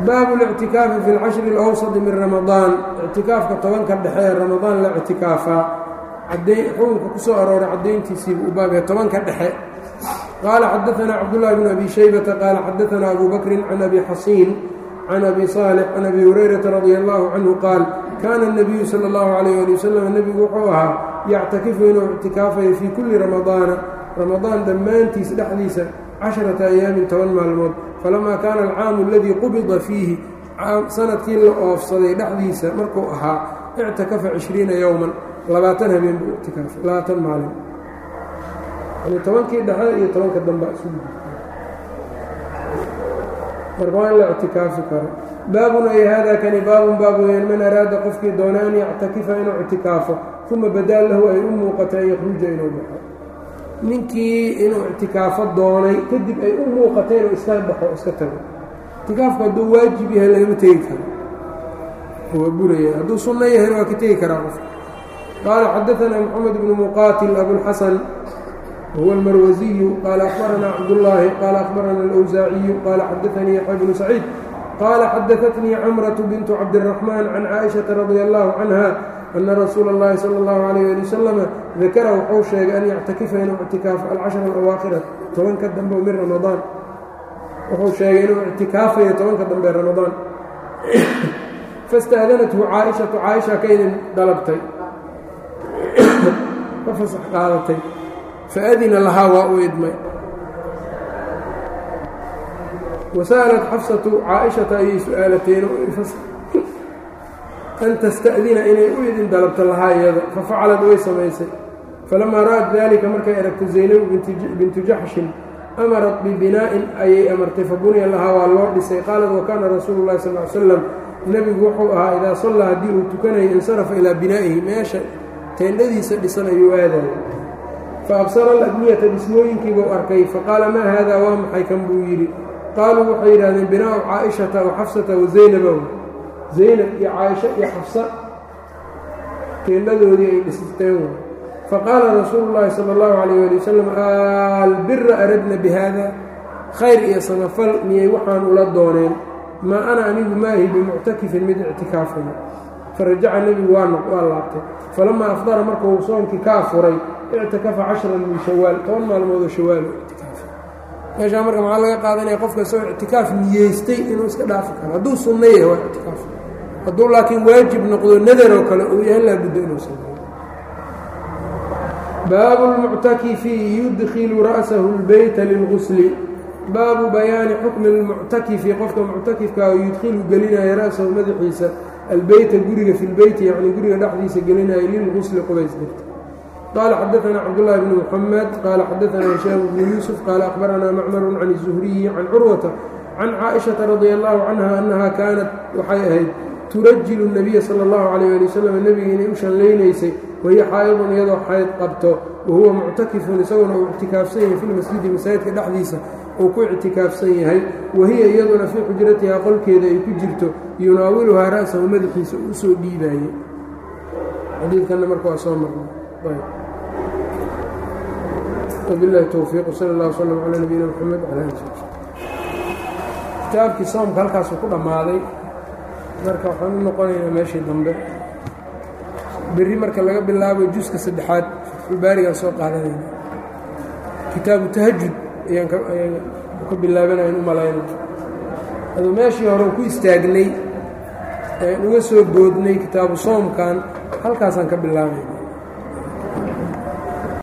[SPEAKER 1] baabu اlictikaafi fi اlcashri اlawsadi min ramadaan ictikaafka tobanka dhexe ee ramadaan la ictikaafaa xukunka ku soo arooray caddayntiisiibu u baabaya tobanka dhexe qaala xadaanaa cabdullahi bn abi shaybata qaala xadaanaa abu bakrin can abi xasiin can abi saalix can abi hurayrata radia allahu canhu qaal kaana الnabiyu salى اllahu alayh ali wasalam nebigu wuxuu ahaa yactakifu inuu ictikaafayo fii kulli ramadaana ramadaan dhammaantiis dhexdiisa casharata ayaamin toban maalmood falamaa kaana alcaamu aladii qubida fiihi sanadkii la oofsaday dhexdiisa markuu ahaa ictakafa cishriina yowman labaatan habeen buu ictikaafay labaatan maalin yani tobankii dhexe iyo tobanka damba isugu marka waa in la ictikaafi karo baabun ay hada kani baabun baab weyaan man araada qofkii doona an yactakifa inuu ictikaafo uma badaa lahu ay u muuqata an yakhruja inuu baxo ninkii inuu ictikaafo doonay kadib ay u muuqatay inuu iska baxo iska tago ictikaafku hadduu waajib yahay lagama tegi karo waa buraya hadduu sunno yahayna waa ka tegi karaa qofka qaala xadaanaa moxamed bnu muqaatil abulxasan huwa almarwasiyu qaala akhbaranaa cabdullaahi qaala akhbarana alwsaaciyu qaala xadaanii yaxya bnu saciid qaala xadaatnii camratu bintu cabdiraxmaan can caaishata radia allahu canha ana rasuula اllahi salى اllahu alayh ali wasalama dakara wuxuu sheegay an yactakifa inuu ictikaafo alcashra alawaakhira tobanka dambe min ramadaan wuxuu sheegay inuu ictikaafayo tobanka dambe ramadaan fastaadanathu caaishatu caaisha ka idin dalabtay ka fasax qaadatay faadina lahaa waa u idmay wasa'alat xafsatu caaishata ayay su-aalateen an tasta'dina inay u idin dalabto lahaa iyada fafacalad way samaysay falamaa ra'at dalika markay aragto zaynabu bintu jaxshin amarat bibinaa'in ayay amartay fabuniya lahaa waa loo dhisay qaalat wa kaana rasuulu llahi sal l slam nebigu wuxuu ahaa idaa sallaa haddii uu tukanayo insarafa ilaa binaa'ihi meesha teendhadiisa dhisan ayuu aadaya fa absara aladniyata dhismooyinkiibuu arkay faqaala maa haadaa waa maxay kan buu yidhi qaaluu waxay yidhahdeen binaa'u caa'ishata wa xafsata wa zaynabow zaynab iyo caaisho iyo xafsa teendhadoodii ay dhisteen way faqaala rasuulu llaahi sala allahu calayh ali wasalam albira aradna bi haada khayr iyo samafal miyay waxaan ula dooneen maa ana anigu maahi bimuctakifin mid ictikaafaya farajaca nebigu waa waa laabtay falamaa afdara markuu soonkii ka afuray ictikafa cashran min shawaal toban maalmoodoo shawaal u ictikaafay meeshaa marka maxaa laga qaadanaya qofka isagoo ictikaaf niyeystay inuu iska dhaafi karo hadduu sunno yahay waa ictikaaf hadduu laakiin waajib noqdo nadaroo kale uu yahay laabuddo inuu sameeyo baabu lmuctakifi yudkilu ra'sahu اlbeyta lilgusli baabu bayaani xukmi lmuctakifi qofka muctakifkaa oo yudkilu gelinaya ra'sahu madaxiisa albeyta guriga fi lbeyti yacni guriga dhexdiisa gelinaya lilgusli qubays dirta qaala xadaanaa cabdullahi bni muxamed qaala xadaanaa hishaam bnu yuusuf qaala akhbaranaa macmaru can الzuhriyi can curwata can caaishata radia allahu canha annaha kaanat waxay ahayd turajilu الnabiya sala اllahu calayh ali wasalam nebiga inay u shallaynaysay wahiya xaayadun iyadoo xayd qabto wahuwa muctakifun isaguna uu ictikaafsan yahay fi lmasjidi masaajidka dhexdiisa uu ku ictikaafsan yahay wahiya iyaduna fii xujratihaa qolkeeda ay ku jirto yunaawiluhaa ra'sahu madaxiisa uu usoo dhiibaayey xadiidkanna marka waa soo marnay wabilahi towfiiq sal اllah wslm calaa nabiyina mxamed wala ali kitaabkii soomka halkaasuu ku dhammaaday marka waxaan u noqonaynaa meeshii dambe berri marka laga bilaabo juska saddexaad fatxulbaarigaan soo qaadanayna kitaabu tahajud ayaan ka bilaabanayn u malayna aduu meeshii hore ku istaagnay ean uga soo boodnay kitaabu soomkan halkaasaan ka bilaabayna